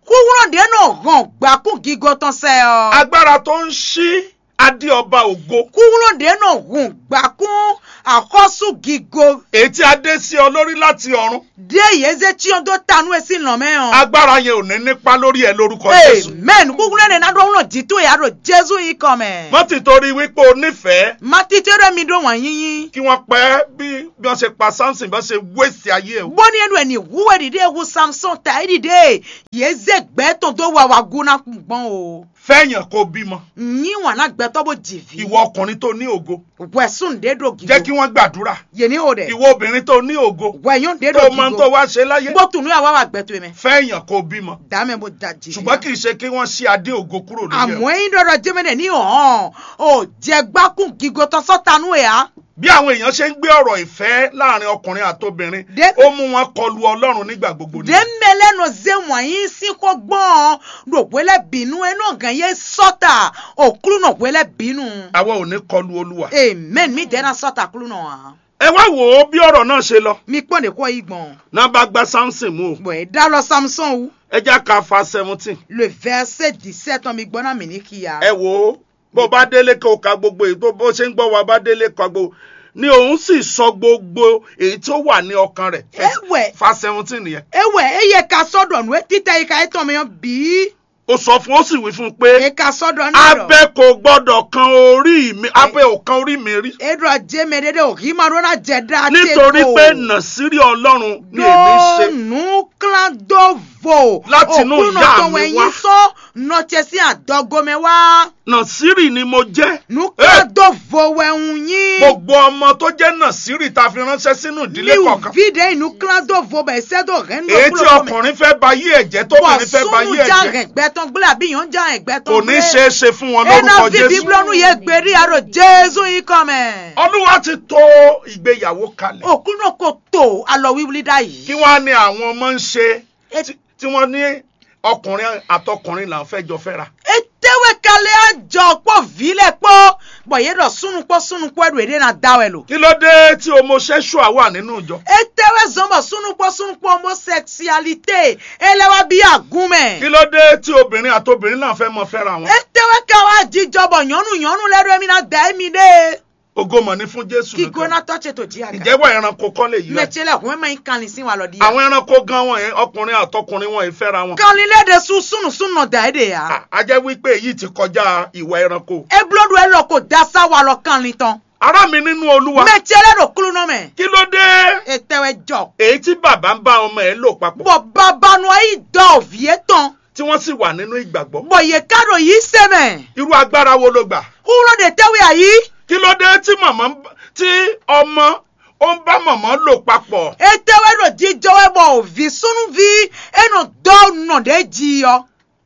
kúrò dénà hàn gbàkún gígó tán sẹ́ ọ. agbára tó ń ṣí adé ọba ògo kúrò dénà hàn gbàkún àkọ́sù gígó. èyí tí a dé sí ọ lórí láti ọ̀run dé yéze tí wọn tó tanú ẹ sí nà mẹ́hàn. agbára yẹn ò ní nípa lórí ẹ lórúkọ jésù amen kúkúrú ẹni náà dọ́wọ́n dìtú ìyá rò jésù yìí kọ́ mẹ́. mọ́ ti torí wípé o nífẹ̀ẹ́ má títí rẹ̀ mi dùn wọ́n yíyín. kí wọ́n pẹ́ bí bí wọ́n ṣe pa samson bí wọ́n ṣe wéṣì ayé ẹ̀ bọ́ni ẹnu ẹni wúwẹ́ dìde ewu samson ta ẹ́ dìde yéze gbẹ́tọ̀ tó wà wà gúnná gbọ́n o. fẹ́yàn kó bímọ yín wọn náà gbẹ́tọ́ bó jìvì. ìwọ ọkùnrin tó ní ògo wẹ̀sùn dédò gígó. jẹ́ kí wọ́n gbàdúrà yéni o dẹ̀. ìwọ obìnrin tó ní ògo wẹ̀yún dédò tó mọ tó gígó. wá ṣe láyé gbótùnú àwa wà gbẹ́tọ̀ mẹ́. fẹ́yàn kó bímọ dàmẹ́ bó da jì. ṣùgbọ́n kì í ṣe kí wọ́n ṣí adé ògo kúrò lórí ẹ̀ àmọ́ ẹ̀yin dọ̀dọ̀ jẹ́mẹ́lẹ̀ ní ọ̀hán ò jẹ́ gbákùn gígó tán sọ́tanú ẹ̀ á. bí àwọn èèyàn ṣe ń gbé ọ̀rọ̀ ìfẹ́ láàrin ọkùnrin àtobìnrin Dé- ó mú wọn kọlu ọlọ́run nígbà gbogbo ni dèmẹ́lẹ́nu zé wọ̀nyí sí kó gbọ́n rògbélẹ̀ bínú ẹnu ọ̀gàn yẹn sọ́tà òkúrú náà wẹ́lẹ̀ bínú. àwa ò ní kọlu olúwa amen mi dẹ́nà sọ́tà kúrú náà. ẹ wá wò ó bí ọ̀rọ̀ náà ṣe lọ mi pọ́n de kọ́ igbọ̀n. náà bá gba samson mú o bọ̀ ẹ̀ dá lọ samson wu. ẹ já ka fa seventeen le verset dix-sept ọmọ ìgbọ́n náà mi ní kíyà. ẹ wò ó bó bá délé kó ka gbogbo èyí tó bó ṣe ń gbọ́ wa bá délé ka gbogbo ni òun sì sọ gbogbo èyí tó wà ní ọkàn rẹ̀ Ẹ̀wẹ̀. fa seventeen yẹn ewé eye ka sọ́dọ̀ nù títẹ̀ ika ẹ̀tọ́ mi yàn bí. ó sọ fún ó sì wí fún un pé eka sọ́dọ̀ náà lọ. abẹ kò gbọ́dọ̀ kan orí mi abẹ ò kan orí mi rí edro jẹ́mi dédé òkì máa rọ́nà jẹ́ dá nítorí pé nàṣírí ọlọ́run ni èmi ṣe dọ́ọ̀nù kíládọ́vò Láti inú ìyá mi wá. ẹ̀yìn sọ nọ́ọ̀tẹ̀ sí àdọ́gọ́mẹ wá nàṣírí ni mo jẹ́ nù Eh, kíládọ́vò wẹ̀hún yín gbogbo ọmọ tó jẹ́ nàṣírí ta fi ránṣẹ́ sínú ìdílé ní kọ̀ọ̀kan vide inú kíládọ́vò bẹ̀ ṣẹ́dọ̀ rẹ̀ ń èyí tí ọkùnrin fẹ́ ba yí ẹ̀jẹ̀ tóbìnrin fẹ́ ba yí sunu já ẹ̀jẹ̀ ẹ̀gbẹ́ tán gbélé àbí yàn já ẹ̀gbẹ́ tán kò ní ṣeé ṣe fún wọn ẹnà lórúkọ fi jésù bíblọ́nù yẹ gbèrí àrò jésù yìí kọ́ mẹ́. olúwa ti tò ìgbéyàwó kalẹ̀ òkú náà kò tó alọ wíwúlí dá yìí. kí wọ́n á ní àwọn ọmọ ń ṣe Et- tí- tí wọ́n ní ọkùnrin àtọkùnrin là ń fẹ́ jọ fẹ́ra etewe kalẹ̀ àjọ pọ̀ vílẹ̀ pọ̀ bọ̀yẹ́ dọ̀ sunukpọ̀ sunukpọ̀ ẹ̀rù èdè náà dáwẹ̀ lò. kí ló dé tí homosexual wà nínú ìjọ etewe zọmọ sunukpọ̀ sunukpọ̀ homosexualité ẹlẹ́wà bí àgúnmẹ̀. kí ló dé tí obìnrin àtobìnrin náà fẹ́ mọ fẹ́ra wọn etewe káwa jíjọbọ̀ yànnú yànnú lẹ́rú ẹ̀mí náà dá ẹ̀mí dé. ògo mọ̀ ní fún jésù kí nìkan gbóná tọ́tẹ̀ tó jí àgà. ìjẹ́wọ́ ẹranko kọ́ lè yí wa mẹ̀tsẹ̀lẹ̀ kún mẹ́mẹ́ yín kanlẹ̀ sí wa lọ di. àwọn ẹranko gan wọn yẹn ọkùnrin àtọkùnrin wọn yìí fẹ́ra wọn kanlẹ̀ lẹ́dẹ̀ sun sunu sunu dà ẹ́ de yà. À- a jẹ́ wípé èyí ti kọjá ìwà ẹranko eblodo ẹ lọ kó dasa wa lọ kanlẹ̀ tán. ará mi nínú olúwa mẹ̀tsẹ̀lẹ̀ lọ kúlù náà mẹ́. kí ló dé etewe jọ. èyí tí bàbá ń bá ọmọ ẹ̀ lò papọ̀ bọ̀ babanu ayi dọ̀ òfìyé tán. tí wọ́n sì wà nínú ìgbàgbọ́ bọ̀ yẹ kárò yìí sẹ́mẹ̀. irú agbára wo ló gbà kúrò de tẹ́wé àyí. kí ló dé tí màmá ń bá- tí ọmọ ó ń bá màmá lò papọ̀ etewe do jíjọwé bọ̀ òvi sunu vi ẹnu dọ́ nà dé jí yọ.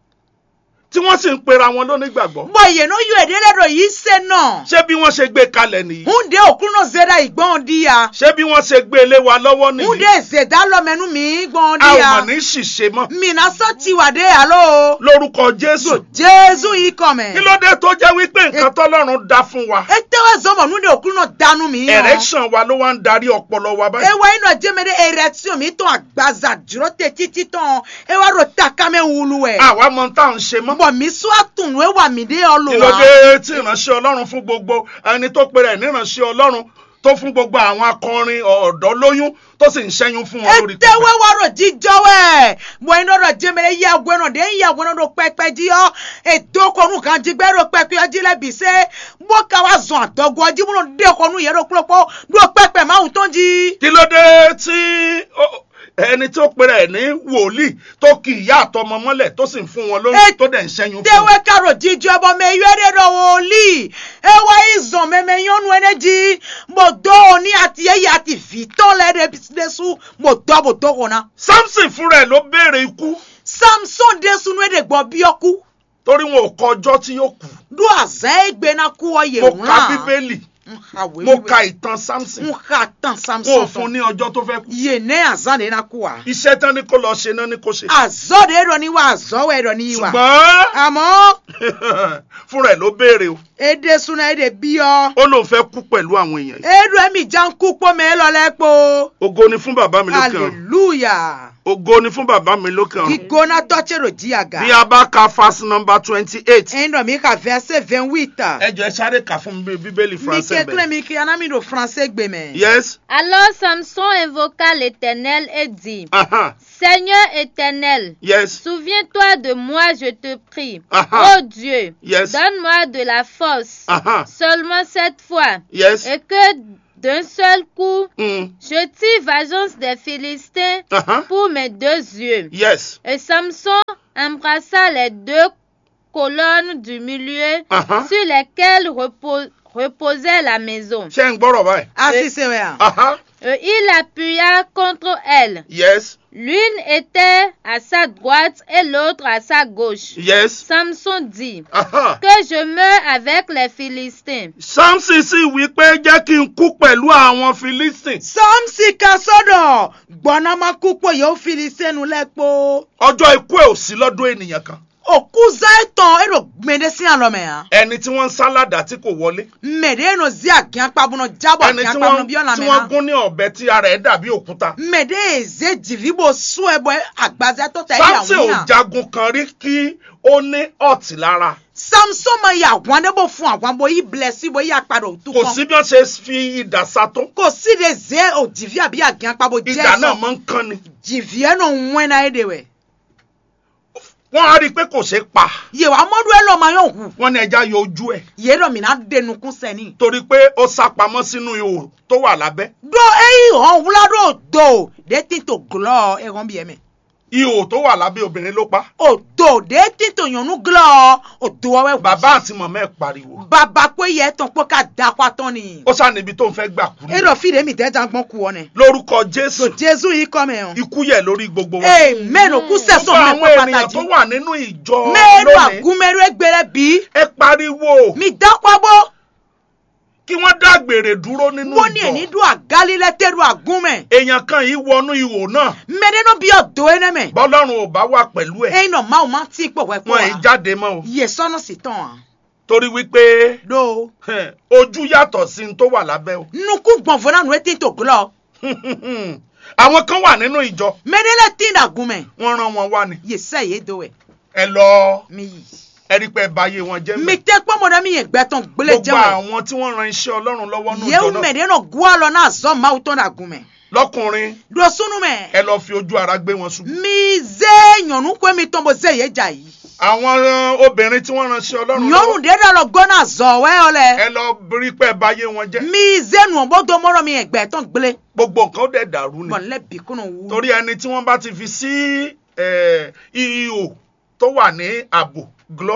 tí wọ́n sì ń pera wọn lónígbàgbọ́ bọ̀ yẹ no yọ èdè lẹ́dọ̀ yìí sẹ́ náà. ṣé bí wọ́n ṣe gbé kalẹ̀ nìyí hunde òkú náà zera ìgbọ́n di ya. ṣé bí wọ́n ṣe gbé lé wa lọ́wọ́ hunde nìyí zeda lọ́mẹnu mi gbọ́n a di ò ya. mọ̀ ní ṣìṣe mọ́ mina sọ tiwa de alo. lórúkọ jésù jésù yìí kọ́ mẹ́. kí ló dé tó jẹ́ wípé nǹkan tọ́lọ́run dá fún wa etewe zọmọ hunde òkú náà dánú mi yàn. erection wa ló wá ń darí ọpọlọ wa báyìí ewa inu ajemede erection mi tán agbaza dúró tẹ títí tán ewa ro takame wulu ẹ. àwa mọ tá à ń ṣe mọ́ bọ̀ mi sún àtùnú ewa mi dé ọ lò kí ló wá. dé tí ìránṣẹ́ ọlọ́run fún gbogbo ẹni tó pe rẹ̀ níránṣẹ́ ọlọ́run tó fún gbogbo àwọn akọrin ọ̀dọ́ lóyún tó sì ń ṣẹ́yún fún wọn lórí etewe wa ro jíjọ wẹ bọ̀ inu ro jemede yẹ agbẹ́nà dé yẹ agbẹ́nà ro pẹpẹ jí ọ èdókònú kan jígbẹ́ ro pẹpẹ ọjí lẹ́bi sẹ́ bó ká wa zọ̀n àdọ́gbọ́ ọjí múlò dékònú yẹ ro kúlọ̀pọ̀ ro pẹpẹ máa ń tán jí. kí ló dé tí ó- ẹni tó pe rẹ̀ ní wòlíì tó kì ìyá àtọmọ mọ́lẹ̀ tó sì ń fún wọn lóyún Ẹ- tó dẹ̀ ń ṣẹ́yún fún tewe wọn. karo jíjọ ẹbọ mẹ yọ ẹdẹ dọ wòlíì ewa izàn mẹmẹ yọnu ẹnẹ jí mo dọ òní àti ẹyẹ àti fìtọ́ lẹ́dẹ̀ dẹ́sù mo dọ́ mo dọ́ kọ́nà. samson fúnra ẹ̀ ló béèrè ikú samson dẹ́sù nu ẹ̀dẹ̀ gbọ́ bí ọkú torí wọn ò kọ ọjọ́ tí yóò kú do àzẹ́ ẹgbẹ́ náà kú ọyẹ mo wọn. ka bíbélì mo ka ìtàn samson n ka tán wọn ò samson fún ní ọjọ́ tó fẹ́ kú yé ne àzán de náà kú wa. iṣẹ́ tán ni kó lọ ṣe náà ni kó ṣe àzọ́ de ẹ̀rọ ni wa àzọ́ wẹ̀ ẹ̀rọ ni wa. ṣùgbọ́n àmọ́ fúnra ẹ̀ ló béèrè o èdè sunu ẹ̀dẹ̀ bí ọ. ó lóun fẹ́ kú pẹ̀lú àwọn èèyàn yìí ẹ̀rọ ẹ̀mí já ń kú pọ́ mẹ́ lọ́lẹ́ po. ògo ni fún bàbá mi lókè ọ̀run hallelujah. ògo ni fún bàbá mi lókè ọ̀run gígbóná tọ́tsẹ̀rò jíàgà bí a bá ka fásitì nọmba twenty eight ẹ̀yin dọ̀ mi ka verset vingt huit ẹ jọ ẹ sáré kà fún mi bí bíbélì mi français kékeré bẹ̀. mi kí anami do français gbé mẹ́. yes Alors Samson invoqua l'Éternel et dit, aha Seigneur éternel, yes souviens-toi de moi, je te prie. Aha. Ô Dieu, Yes. donne-moi de la force, aha seulement cette fois, yes et que d'un seul coup, mm. je tire vengeance des Philistins aha pour mes deux yeux. yes Et Samson embrassa les deux colonnes du milieu aha sur lesquelles repo- reposait la maison. ṣé ń gbọ́rọ̀ báyìí. asise wẹ̀ hàn. aha Et il appuya contre elle. yes L'une était à sa droite et l'autre à sa gauche. yes Samson dit aha que je meurs avec les Philistins. samson sì wí pé jẹ́ kí n kú pẹ̀lú àwọn philistine samsi ka sọ́dọ̀ gbọ́nàmákúpọ̀ yóò fili sẹ́nu lẹ́kpọ̀. ọjọ́ ikú ẹ̀ ò sí lọ́dún ènìyàn kan òkú zaitɔn eɖo gbɛɖe si alɔmɛ hã ẹni tí wọ́n ń sálàdà tí kò wọlé mɛɖe enɔ zi agiakpabunɔ jabɔ ẹni tí agiakpabunɔ wọ́n bi ɔlame tí wọ́n hã gún ní ọ̀bẹ tí ara ẹ̀ dàbí òkúta mɛɖe eze dzivibo sue bɔ agbazɛtɔ ta eyi samson ò awon hã jagun kan rí kí ó ní ọ̀tí lára samson ma yi àwọn ɖe bo fún àwọn bo yi blɛ si bo yi akpaɖo tu kò sí bí wọ́n ṣe fi idà sa tó kò sí de ze o dzivi abi agiakpabo jɛ idà náà sɔn máa ń kán ni dzivi enɔ ŋue na ye de wɛ wọ́n á rí i pé kò ṣeé pa yewa mɔdu elɔ ma yɔ hu wọ́n ní ẹja yọ ojú ẹ̀ ye ɖɔ mina de nukun sɛni torí pé ó sá pamọ́ sínú ihò tó wà lábẹ́ do eyi hɔn wula ɖo do de ti to glɔ ehɔn bi yɛ mɛ. ihò tó wà lábẹ́ obìnrin ló pa odo de tito nyɔnu glɔ odo wɔwɛ bàbá àti mọ̀mọ́ ẹ̀ pariwo baba ko yɛ tɔn kpɔ ka da kɔ atɔn ni ó sá níbi tó ń fẹ́ gbà kú ni eɖɔ fi de mi tɛ jan gbɔn kuwɔ nɛ lórúkọ jésù so jesu yi kɔmɛ o ikú yẹ lórí gbogbo wọn amen o kú gbogbo sɛsɔn mɛ àwọn kɔ ènìyàn tó pàtàkì wà nínú ìjọ mɛɛdo lónìí agunmɛdo egbere bi ẹ pariwo mi da kpɔbɔ kí wọ́n dá gbèrè dúró nínú wọ́n ní ẹni ìjọ do agali lɛ tɛ do agunmɛ èèyàn kan yìí wọnú ihò náà mɛde no bi ɔdo yɛ nɛmɛ bọ́lọ́run ò bá wà pẹ̀lú ẹ̀ eyi nɔ maaw ma ti kpɔ wɛ wọn ì kpɔ wa jáde mọ́ o yɛ sɔnu si tɔn wa torí wípé do hẹn, ojú yàtọ̀ sí ní tó wà lábẹ́ o nuku gbɔnfɔ na nu eti to glɔ àwọn kan wà nínú ìjọ mɛde lɛ ti da agunmɛ wọ́n rán wọn wá ni yɛ sɛ yɛ do wɛ ẹ lọ mi yi. ẹ rí pé ẹ báyé wọn jẹ́ mi mẹ́ tẹ kpɔmɔ ɖe mi yɛ gbɛtɔn gblẽ gbogbo jɛwɛ àwọn tí wọ́n ran iṣẹ́ ọlọ́run lọ́wọ́ nínú yewu ìjọ mɛ náà ɖe nɔ goa lɔ na zɔ mawu tɔn ɖe agume lọ́kùnrin ɖo sunu mɛ ẹ lọ fi ojú ara gbé wọn ṣubú mi ze nyɔnu koe mi tɔn bo ze ye dza yi àwọn uh, obìnrin tí wọ́n ran iṣẹ́ ọlọ́run nyɔnu lọ́wọ́ ɖe ɖe lɔ gbɔ na zɔ wɛ yɔ lɛ ẹ lọ rí pé ẹ báyé wọn jẹ́ mi ze nuɔ bo do mɔrɔ mi yɛ gbɛtɔn gblẽ gbogbo nǹkan ó dẹ̀ dàrú ni bɔn lɛ bi kunu wu torí ẹni tí wọ́n bá ti fi sí eh, ihò tó wà ní ààbò glọ́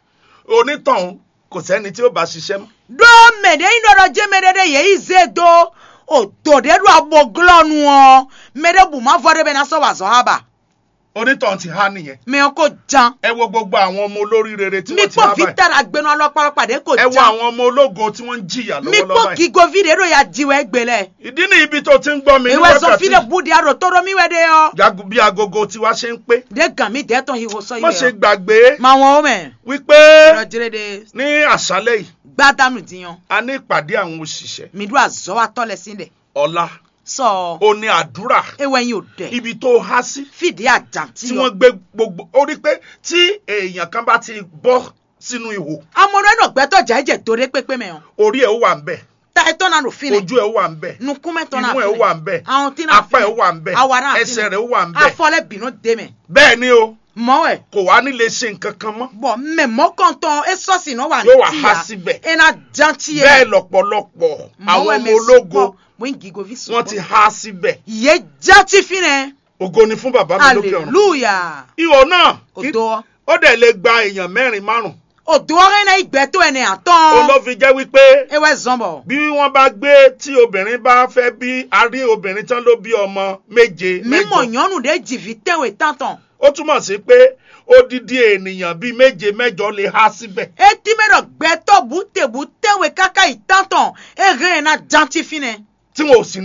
onítọ̀hún kò sẹ́ni tí ó bá ṣiṣẹ́ mọ́ ɖo mɛ ɖe yi ɖɔɖɔ dze mɛ ɖe ɖe yɛ yi ze do o do ɖe ɖo abo glɔ nuɔ mɛ ɖe bu ma vɔ ɖe bɛ na sɔ wa zɔ haba onítọ̀hún ti há nìyẹn mɛ ko jan ẹ wo gbogbo àwọn ọmọ olórí rere tí mi wọ́n ti há kpɔ báyìí vita la gbɛnu alɔkpalɔkpa ɖe ko ẹ wo jan. àwọn ọmọ ológo tí wọ́n ń jìyà mi lọ́wọ́lọ́wọ́ kpɔ báyìí gigovi de ɖo ya diwɔ egbe lɛ ìdí ni ibi tó ti ń gbọ́ mi ní ewɛ zɔnfi wákàtí de bu de aɖo tɔ ɖo mi wɛ de yɔ jagun bí agogo tiwa ṣe ń pé de gan mi de tɔn hiwo sɔ yi má ṣe wɛ gbàgbé ma wɔn o mɛ wípé lɔdire de ní àṣálẹ́ yìí gbadanu diyan a ní ìpàdé àwọn òṣìṣẹ́ mi do azɔ wa tɔ lɛ si dɛ ọ̀la sɔ ó ní àdúrà ewɛ yin o dɛ ibi tó há sí fìdí àjàntí tí wọ́n yɔ gbé gbogbo ó rí pé tí èèyàn kan bá ti bọ́ sínú ihò amɔdɔ yɛ nɔ gbɛtɔ dza ɛdze do de kpekpe mɛ o orí ẹ̀ ó wà ń bẹ̀ ta etɔ na do fi nɛ ojú ẹ̀ ó wà ń bẹ̀ nukumɛ tɔ na imú fi ẹ̀ ó wà nɛ ń bẹ̀ ahun ti na fi apá ẹ̀ ó wà ń bẹ̀ nɛ awa na fi ẹsẹ̀ rẹ̀ ó nɛ wà ń bẹ̀ afɔlɛ binu de mɛ bẹ́ẹ̀ ni o mɔwɛ kò wá ní lè ṣe nǹkan kan mọ́ bɔn mɛ mɔkɔntɔn esɔsi nɔ wa Yóò wá ti há ya síbẹ̀. ena jantsi yɛ bẹ́ẹ̀ lọ́pọ̀lọpọ̀ àwọn ọmọ ológo wọ́n gigovi sùn. wọ́n ti há síbẹ̀ Yé jati fi nẹ. ògo ni fún bàbá mi lókè ọ̀run Hallelujah. ihò náà kí- Odo. ó dẹ̀ lè gba èèyàn mẹ́rin márùn Odo ọ̀rẹ́ náà ìgbẹ́ tó ẹni ó àtọ́. ló fi jẹ́ wípé Ewé zọ́nbọ̀. bí wọ́n bá gbé tí obìnrin bá fẹ́ bí a rí obìnrin tán ló bí ọmọ méje Mímọ̀ mẹ́jọ yọ́nù dé jìvì tẹ̀wé tàntàn. ó túmọ̀ sí pé odidi ènìyàn bíi méje mẹ́jọ lè há síbẹ̀ Etí mẹ́rọ̀ gbẹ́tọ̀ bùtẹ̀bù tẹ̀wé káká ìtàntàn. Èrè yẹn náà jati fi nẹ. tí wọn ò sì ní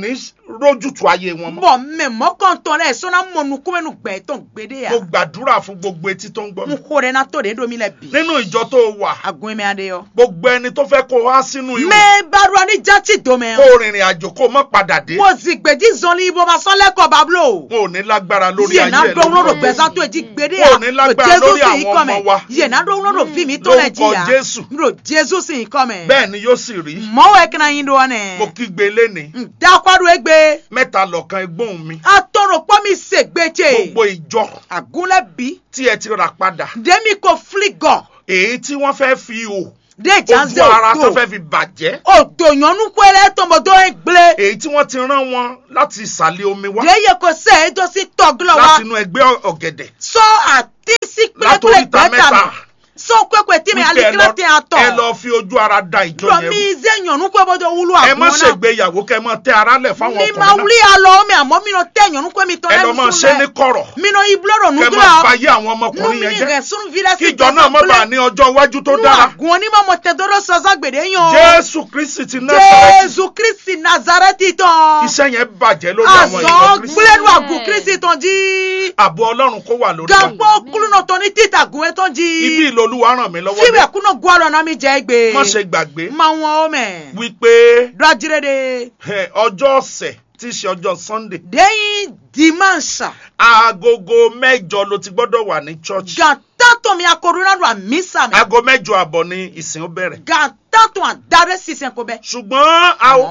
rójútu ayé wọn mọ́. bọ̀ mẹ mọ́kàntán rẹ̀ sọ́nà mọ̀nùkúmẹ́nu gbẹ̀ tó ń gbédè yà mo gbàdúrà fún gbogbo etí tó ń gbọ́ ń mi. kó rẹ̀ náà tó de domi lẹ̀ bi nínú ìjọ tó wà agun mi adé yọ. gbogbo ẹni tó fẹ́ kó wá sínú ìwò mẹ barua ní jati domẹ kó rìnrìn àjò kó má padà dé mo sì gbèdí zọlí ibo ma sọ lẹ́kọ̀ọ́ bablo. wọn ò ní lágbára lórí yìí ayé náà ẹ dọ́wọ́ lọ́dọ̀ lórí gbẹ̀sán tó ti gbédè Wọn ò yà ní lágbára lórí àwọn ọmọ wa. yìí náà dọ́wọ́ lọ́dọ̀ fi mi tó lẹ̀ Lórúkọ jìyà Jésù. ro jésù sì kọ́ mẹ́. bẹ́ẹ̀ ni yóò sì rí mọ́wọ́ ẹ̀ kìnnà yín dọ́wọ́ mo nẹ̀. kígbe léni dákwádù egbe mẹ́ta lọ́kan ẹgbọ́n mi atọ́rọ̀ pọ́ mi ṣègbèjè gbogbo ìjọ àgúnlẹ̀ bí tí ẹ ti rà padà dèmi kò fligọ̀ èyí tí wọ́n fẹ́ fi hò déjà ojú ara tó zé fẹ́ fi bàjẹ́ òtò yànnú pẹ́lẹ́ tọmọdé ń gblé èyí tí wọ́n ti rán wọn láti ìsàlẹ̀ omi wá déyẹ kò sẹ́ ẹ́ tó sí tọ́gílọ̀ wa láti inú ẹgbẹ́ ọ̀gẹ̀dẹ̀ sọ àti sí láti pẹ́lẹ́pẹ́lẹ́ oríta gbẹ́ta mẹ́ta mi sọ pẹ́pẹ́ tí mi wípé ẹ alikira lọ- tẹ àtọ̀ ẹ lọ fi ojú ara da ìjọ lọ yẹn mi rú zé yànnú pẹ́ bọ́dọ̀ wúlò ẹ má àgùn náà ṣègbéyàwó kẹ mọ tẹ ara lẹ̀ fáwọn mi ma ọkùnrin wuli alọ mi àmọ́ mi nọ tẹ yànnú pẹ́ mi tọ́ náà ẹ lọ máa ṣe ní kọ̀rọ̀ mi nọ ibulọ̀rọ̀ kẹ mọ nùdúrà báyé àwọn nù ọmọkùnrin mi yẹn ni jẹ́ rẹ̀ sún filẹ̀ sí kíjọ náà má bàa ní ọjọ́ iwájú tó nù dára àgùn onímọ̀ mọ̀ tẹ dọ́dọ̀ sọ́sá gbèdé yan jésù kristi ti násàrẹ́tì jésù kristi nazareti tán iṣẹ́ yẹn bàjẹ́ lórí àwọn ìjọ àzọ kristi gbúlẹ́nu àgùn kristi tán jí ààbò ọlọ́run kó wà lórí wa gàpọ̀ kúlùnà tán ní títà gùn ẹ̀ tán jí ibi ìlò olúwa ràn mí lọ́wọ́ fíbẹ̀ dé kúnà gùn àrọ̀ náà mi jẹ́ gbé má ṣe gbàgbé ma wọn o mẹ́ wípé dọ́jírẹ́dẹ́ ẹ, ọjọ́ ọ̀sẹ̀ tí í ṣe ọjọ́ sunday dẹ́yìn dimanche aagogo mẹ́jọ ló ti gbọ́dọ̀ wà ní church gàtàtọ̀ mi akọ̀rọ̀nàdọ̀ àmísà mi aago mẹ́jọ àbọ̀ ni ìsìn ó bẹ̀rẹ̀ gàtàtọ̀ àdárẹ́ sísẹ̀ kó bẹ́ ṣùgbọ́n a-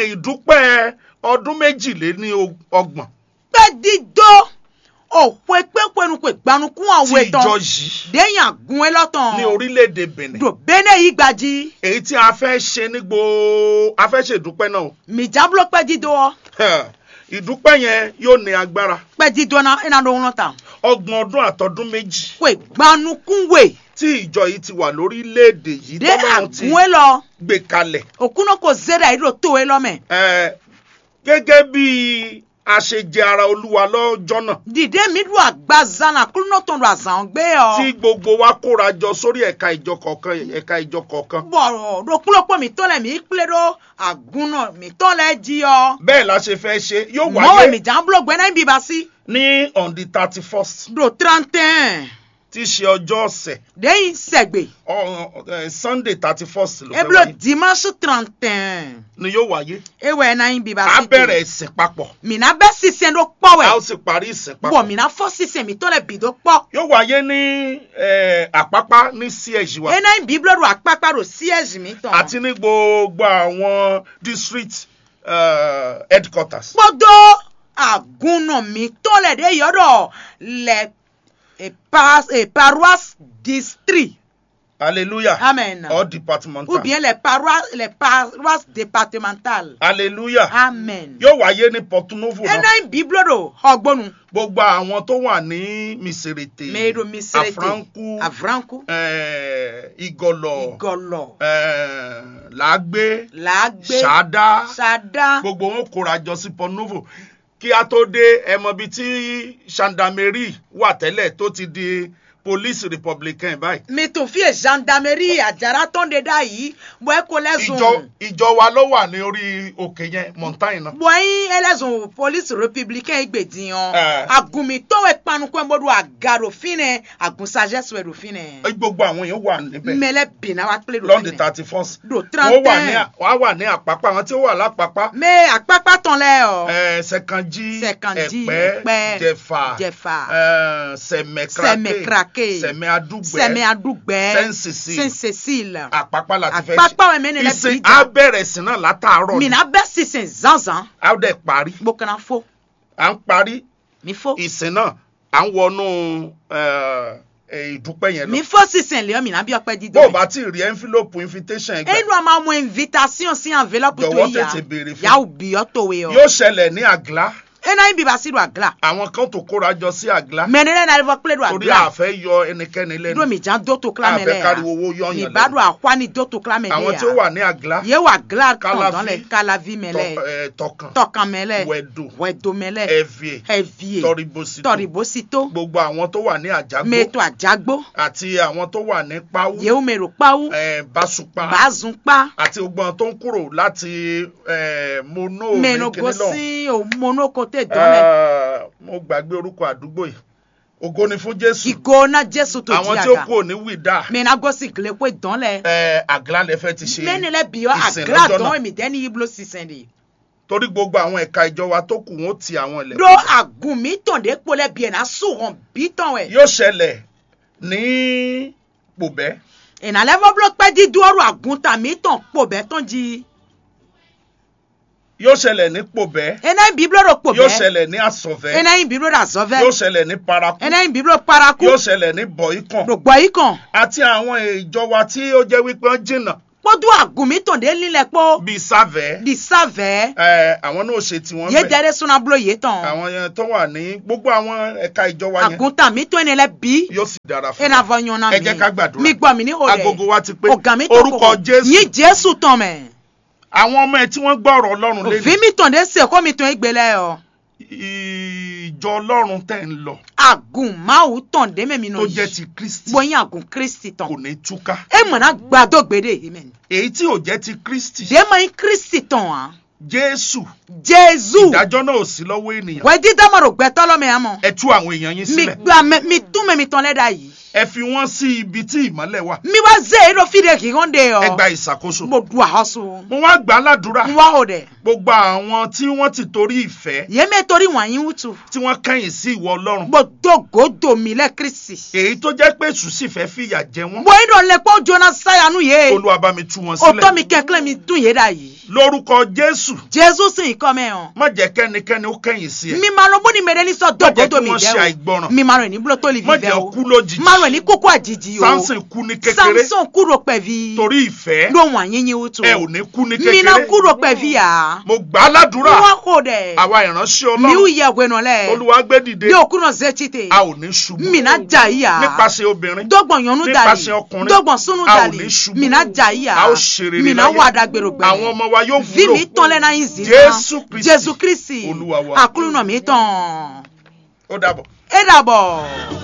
ìdúpẹ́ ọdún méjìléní ọgbọ̀n pẹ́ dídó òpó pẹ́pẹ́nu pé gbanukun tí àwọn ìjọ ètò yìí dẹ́yìn àgùn ẹ̀ lọ́tàn ní orílẹ̀-èdè benin dò bẹ́nẹ̀ yìí gbají èyí tí a fẹ́ ṣe ní gbòó a fẹ́ ṣe ìdúpẹ́ náà o. mìjábúlọ̀ pẹ́ dídó ọ ìdúpẹ́ yẹn yóò ní agbára pẹ́ dídó náà ẹ̀ náà lóhun lọ́tàn ọgbọ̀n ọdún àtọdún méjì pé gbanukun wè tí ìjọ yìí ti wà lórílẹ̀-èdè yìí dé tọ́lọ́run ti àgùn ẹ̀ lọ gbé kalẹ̀ òkúnà kò zẹ́rẹ̀ yìí ló tó ẹ lọ́mẹ̀ Eh, gẹ́gẹ́ bí a ṣe jẹ ara olúwa lọ́jọ́ náà dìde mi dùn àgbàzánà kúlùnà tó ń lọ àzàn gbé ọ tí gbogbo wa kóra jọ sórí ẹ̀ka ìjọ kọ̀ọ̀kan ẹ̀ka ìjọ kọ̀ọ̀kan bọ̀rọ̀ lókùlọ́pọ̀ mi tọ́lẹ̀ mi pílẹ̀ dó àgùn náà mi tọ́lẹ̀ jí ọ bẹ́ẹ̀ la ṣe fẹ́ ṣe yóò mọ́wé wáyé mi jà ń búlọ̀ gbẹ́ná ibi bá sí ní on the thirty first do trente tí í ṣe ọjọ́ ọ̀sẹ̀ dẹ́yìn sẹ̀gbẹ̀ ọ- eh, sunday thirty first ló fẹ́ eblo wáyé dimanche trente ni yóò wáyé ewé náà ibi bá a sí bẹ̀rẹ̀ ìsìn papọ̀ mina bẹ́ sísẹ́ ló a ó pọ̀wẹ̀ sì parí ìsìn bọ̀ papọ̀ mina fọ́ sísẹ́ mi tọ́lẹ̀ bì tó pọ̀ yóò wáyé ní eh, àpápá ní ch wa ena ibi blo do àpapà do siège mi tán àti ní gbogbo àwọn district eh, headquarters. gbọ́dọ̀ àgùnà mi tọ́lẹ̀ dé yọ̀dọ̀ lẹ̀ paroisse district hallelujah amen all departmental ou bien les paroisses les paroisses départementales hallelujah amen yóò wáyé ní porto novo náà ena ibi blo do ọgbọ́nu gbogbo àwọn tó wà ní miserete mẹ́rọ mi sẹ́rẹ̀tẹ̀ afranku avranku eh, igọlọ igọlọ eh, làágbé làágbé ṣáádá ṣáadá gbogbo wọn kóra jọ sí porto novo kí a tó dé ẹmọ bíi tí gendarmerie wà tẹ́lẹ̀ tó ti di police republican báyìí mi tún fi gendarmerie àjàrà tó ń de dá yìí bọ́ ẹ kó lẹ́sùn. ìjọ ìjọ wa ló wà ní orí òkè yẹn montagne náà bọ́yìn ẹlẹ́sùn police républicain gbèdìyàn Eh. àgùnmítọ́wé panukọ́ ẹ̀mọ́dún àgàròfinẹ̀ àgùnsagẹ́sù ẹ̀rọ̀finẹ̀ gbogbo àwọn èèyàn wà níbẹ̀ mẹlẹ́ bìnnà wá pélé lọ́ndì thirty first Do wọ́n wà ní 31. wọ́n wà ní àpápá àwọn tí ó wà lápápá mẹ àpápá tán lẹ ọ eh, sẹ̀kànjí Sẹ̀kànjí, ẹ̀pẹ́ Ẹ̀pẹ́, jẹ̀fà Jẹ̀fà, eh, sẹ̀mẹ̀krake Sẹ̀mẹ̀krake, sẹ̀mẹ̀ adúgbẹ́ sẹmẹ àdúgbẹ́ Saint Cecile. saint cecile àpápá láti fẹ́ àpápá wẹ̀ mẹ́ni lẹ́ ìsìn bí á jà bẹ̀rẹ̀ sí náà látàárọ̀ ni mina bẹ́ sísìn zanzan á dẹ̀ parí gbókànnà fó à ń parí mi fó ìsìn náà à ń wọnú eh, eh, ìdúpẹ́ yẹn lọ mi fó sísìn lẹ́yìn mina bí ọpẹ́ dídó bó o bá ti rí envelope invitation ẹgbẹ́ enu a máa mú invitation sí enveloppe tó Jọ̀wọ́ yà tètè béèrè fún. yà ó bí ọ tó wé ọ. yóò ṣẹlẹ̀ ní àglá ena yin biba si do agla àwọn kan tó kóra jọ sí àglá mɛnɛlɛ na lefɔ kple do torí agla àfẹ́ yọ ẹnikẹ́ni do lẹ́nu mi jan do to kla mɛ àfẹ́ lɛ káriwo owó ya mi yọ̀yàn ba do lẹ́nu akwa ni do to kla mɛ àwọn tí ó lɛ ya wà ní àglá ye wa agla Kalavi. tɔndɔn lɛ kalavi mɛ tọ- lɛ eh, tọkàn tɔkan mɛ lɛ wẹ̀dù wɛdo mɛ lɛ ẹ̀fìẹ̀ ɛvie tọribosito tɔribosito gbogbo àwọn tó wà ní àjágbó meto ajagbo àti àwọn tó wà ní páwú yewu mero kpawu eh, báṣupa bazun kpa àti gbogbo àwọn tó ń kúrò láti eh, mono meno ní kíní lọ́hùn. gosi o monoko te dɔn lɛ Ah, mo gbàgbé orúkọ àdúgbò yìí ògo ni fún jésù igo na jesu to àwọn di tí ó aga kú òní wìdá mena gosi gile ko dɔn lɛ eh, àglá lẹ fẹ́ ti ṣe lẹ́ni lẹ́ biyɔ ìsìn agla lọ́jọ́ dɔn náà emi dɛni yiblo sisan de torí gbogbo àwọn ẹ̀ka ìjọ wa tó kù wọn ó ti àwọn ilẹ̀ do agun mi tɔn de kpo lɛ biɛ na suhɔn bi tɔn wɛ yóò ṣẹlẹ̀ ní pòbẹ́ ìnàlẹ́ fọ́bùlọ́ pẹ́ dídú ọ̀rọ̀ agun ta mi tɔn kpo bɛ tɔn di yóò ṣẹlẹ̀ ní pòbẹ́ ena yin biblo do kpo yóò bɛ ṣẹlẹ̀ ní àsọ̀fẹ́ ena yin biblo da zɔvɛ yóò ṣẹlẹ̀ ní paraku ena yin biblo paraku yóò ṣẹlẹ̀ ní bọ̀ìkàn do gbɔ yi kan àti àwọn ìjọ wa tí ó jẹ́ wípé wọ́n jìnnà kpɔdu agun mi tɔn de lílẹ̀ kpɔ bíi sáfẹ́ di savɛ eh, àwọn náà ó ṣe tiwọn ye bẹ́ẹ̀ dɛrɛ sunablo ye tɔn àwọn yẹn tó wà ní gbogbo àwọn ẹ̀ka ìjọ wa yẹn agun ta mi tɔn ne lɛ bi yóò sì dára fún ena wa fɔ nyɔna ẹ jẹ́ ká gbàdúrà. mi gbɔ mi ni o agogo dɛ wa ti pé ọ̀gá mi tó orúkọ jésù yí jésù tán mẹ́ àwọn ọmọ ẹ tí wọ́n gbọ́ ọ̀rọ̀ ọlọ́run òfin lẹ́nu mi tàn dé sè kó mi tàn égbé lẹ́ ọ ìjọ ọlọ́run tẹ̀ ń lọ àgùn máwù tàn dé mẹ́mi nà tó jẹ́ yìí ti kristi bóyin àgùn kristi tàn kò ní túká ẹ mọ̀nà gbàdó gbèdé amen èyí tí ò jẹ́ ti kristi dé mọ̀ yín kristi tàn á jésù jésù ìdájọ́ náà ò sí lọ́wọ́ ènìyàn wẹ́ dídámọ̀rò gbẹ́tọ́ lọ́mọ yẹn mọ̀ ẹ tú àwọn èèyàn yín mi sílẹ̀ gbà mẹ́ mi tún mẹ́mi tàn lẹ́dà yìí ẹ fi wọ́n sí ibi tí ìmọ́lẹ̀ wà mi wá zé èrò fìdí kì í hàn dé ọ ẹ gba ìṣàkóso mo du àhọ́sù mo wá gbà á ládùúrà n wá o dẹ̀ gbogbo àwọn tí wọ́n ti torí ìfẹ́ yémi torí wọ̀nyí wùtù tí wọ́n kẹ́yìn sí ìwọ ọlọ́run gbọdọ̀gọdọ̀ mi lẹ́ kristi èyí tó jẹ́ pé èṣù sì fẹ́ fìyà jẹ wọ́n bóyin dọ̀ lẹ́pọ̀ jóná sáyanu yé olúwa bá mi tú wọn òtọ́ sílẹ̀ mi kẹ́kẹ́ mi tún yé dà yìí lórúkọ jésù jésù sì ń kọ́ mẹ́hàn má jẹ́ kẹ́nikẹ́ni ó kẹ́yìn sí ẹ mi máa lọ bó ni mẹ́rẹ́ ní sọ má jẹ́ kí dọ̀gọ́dọ̀ mi wọ́n ṣe dẹ́ àìgbọràn o mi máa rẹ̀ ní búlọ́ tó lè má fi jẹ́ bẹ́ ó o kú lójijì máa rẹ̀ ní kókó àjèjì o samson kú ní kékeré samson kúrò pẹ̀vi torí ìfẹ́ ló wọ̀n yín yín wútu ẹ ò ní kú ní mi náà kékeré kúrò pẹ̀vi yà mo gbà á ládùúrà wọ́n kò dẹ̀ àwa ìránṣẹ́ mi ò ọlọ́run yẹ wẹ̀nà lẹ̀ olúwa gbé dìde bí òkú náà zẹ́ títè a ò ní ṣubú mi náà jà yíyà nípasẹ̀ obìnrin dọ́gbọ̀n yọnu dàlí nípasẹ̀ ọkùnrin dọ́gbọ̀n súnú a ò dàlí ní ṣubú mi náà jà yíyà a ó ṣe rere mi náà láyé. wà dàgbèrò gbẹ̀rẹ̀ àwọn ọmọ wa yóò vi wúlò mi tán lẹ́nà yín zì Jésù Kristi, jésù kristi Olúwa wa. àkúrúnà mi tán ó dàbọ̀. ẹ dàbọ̀.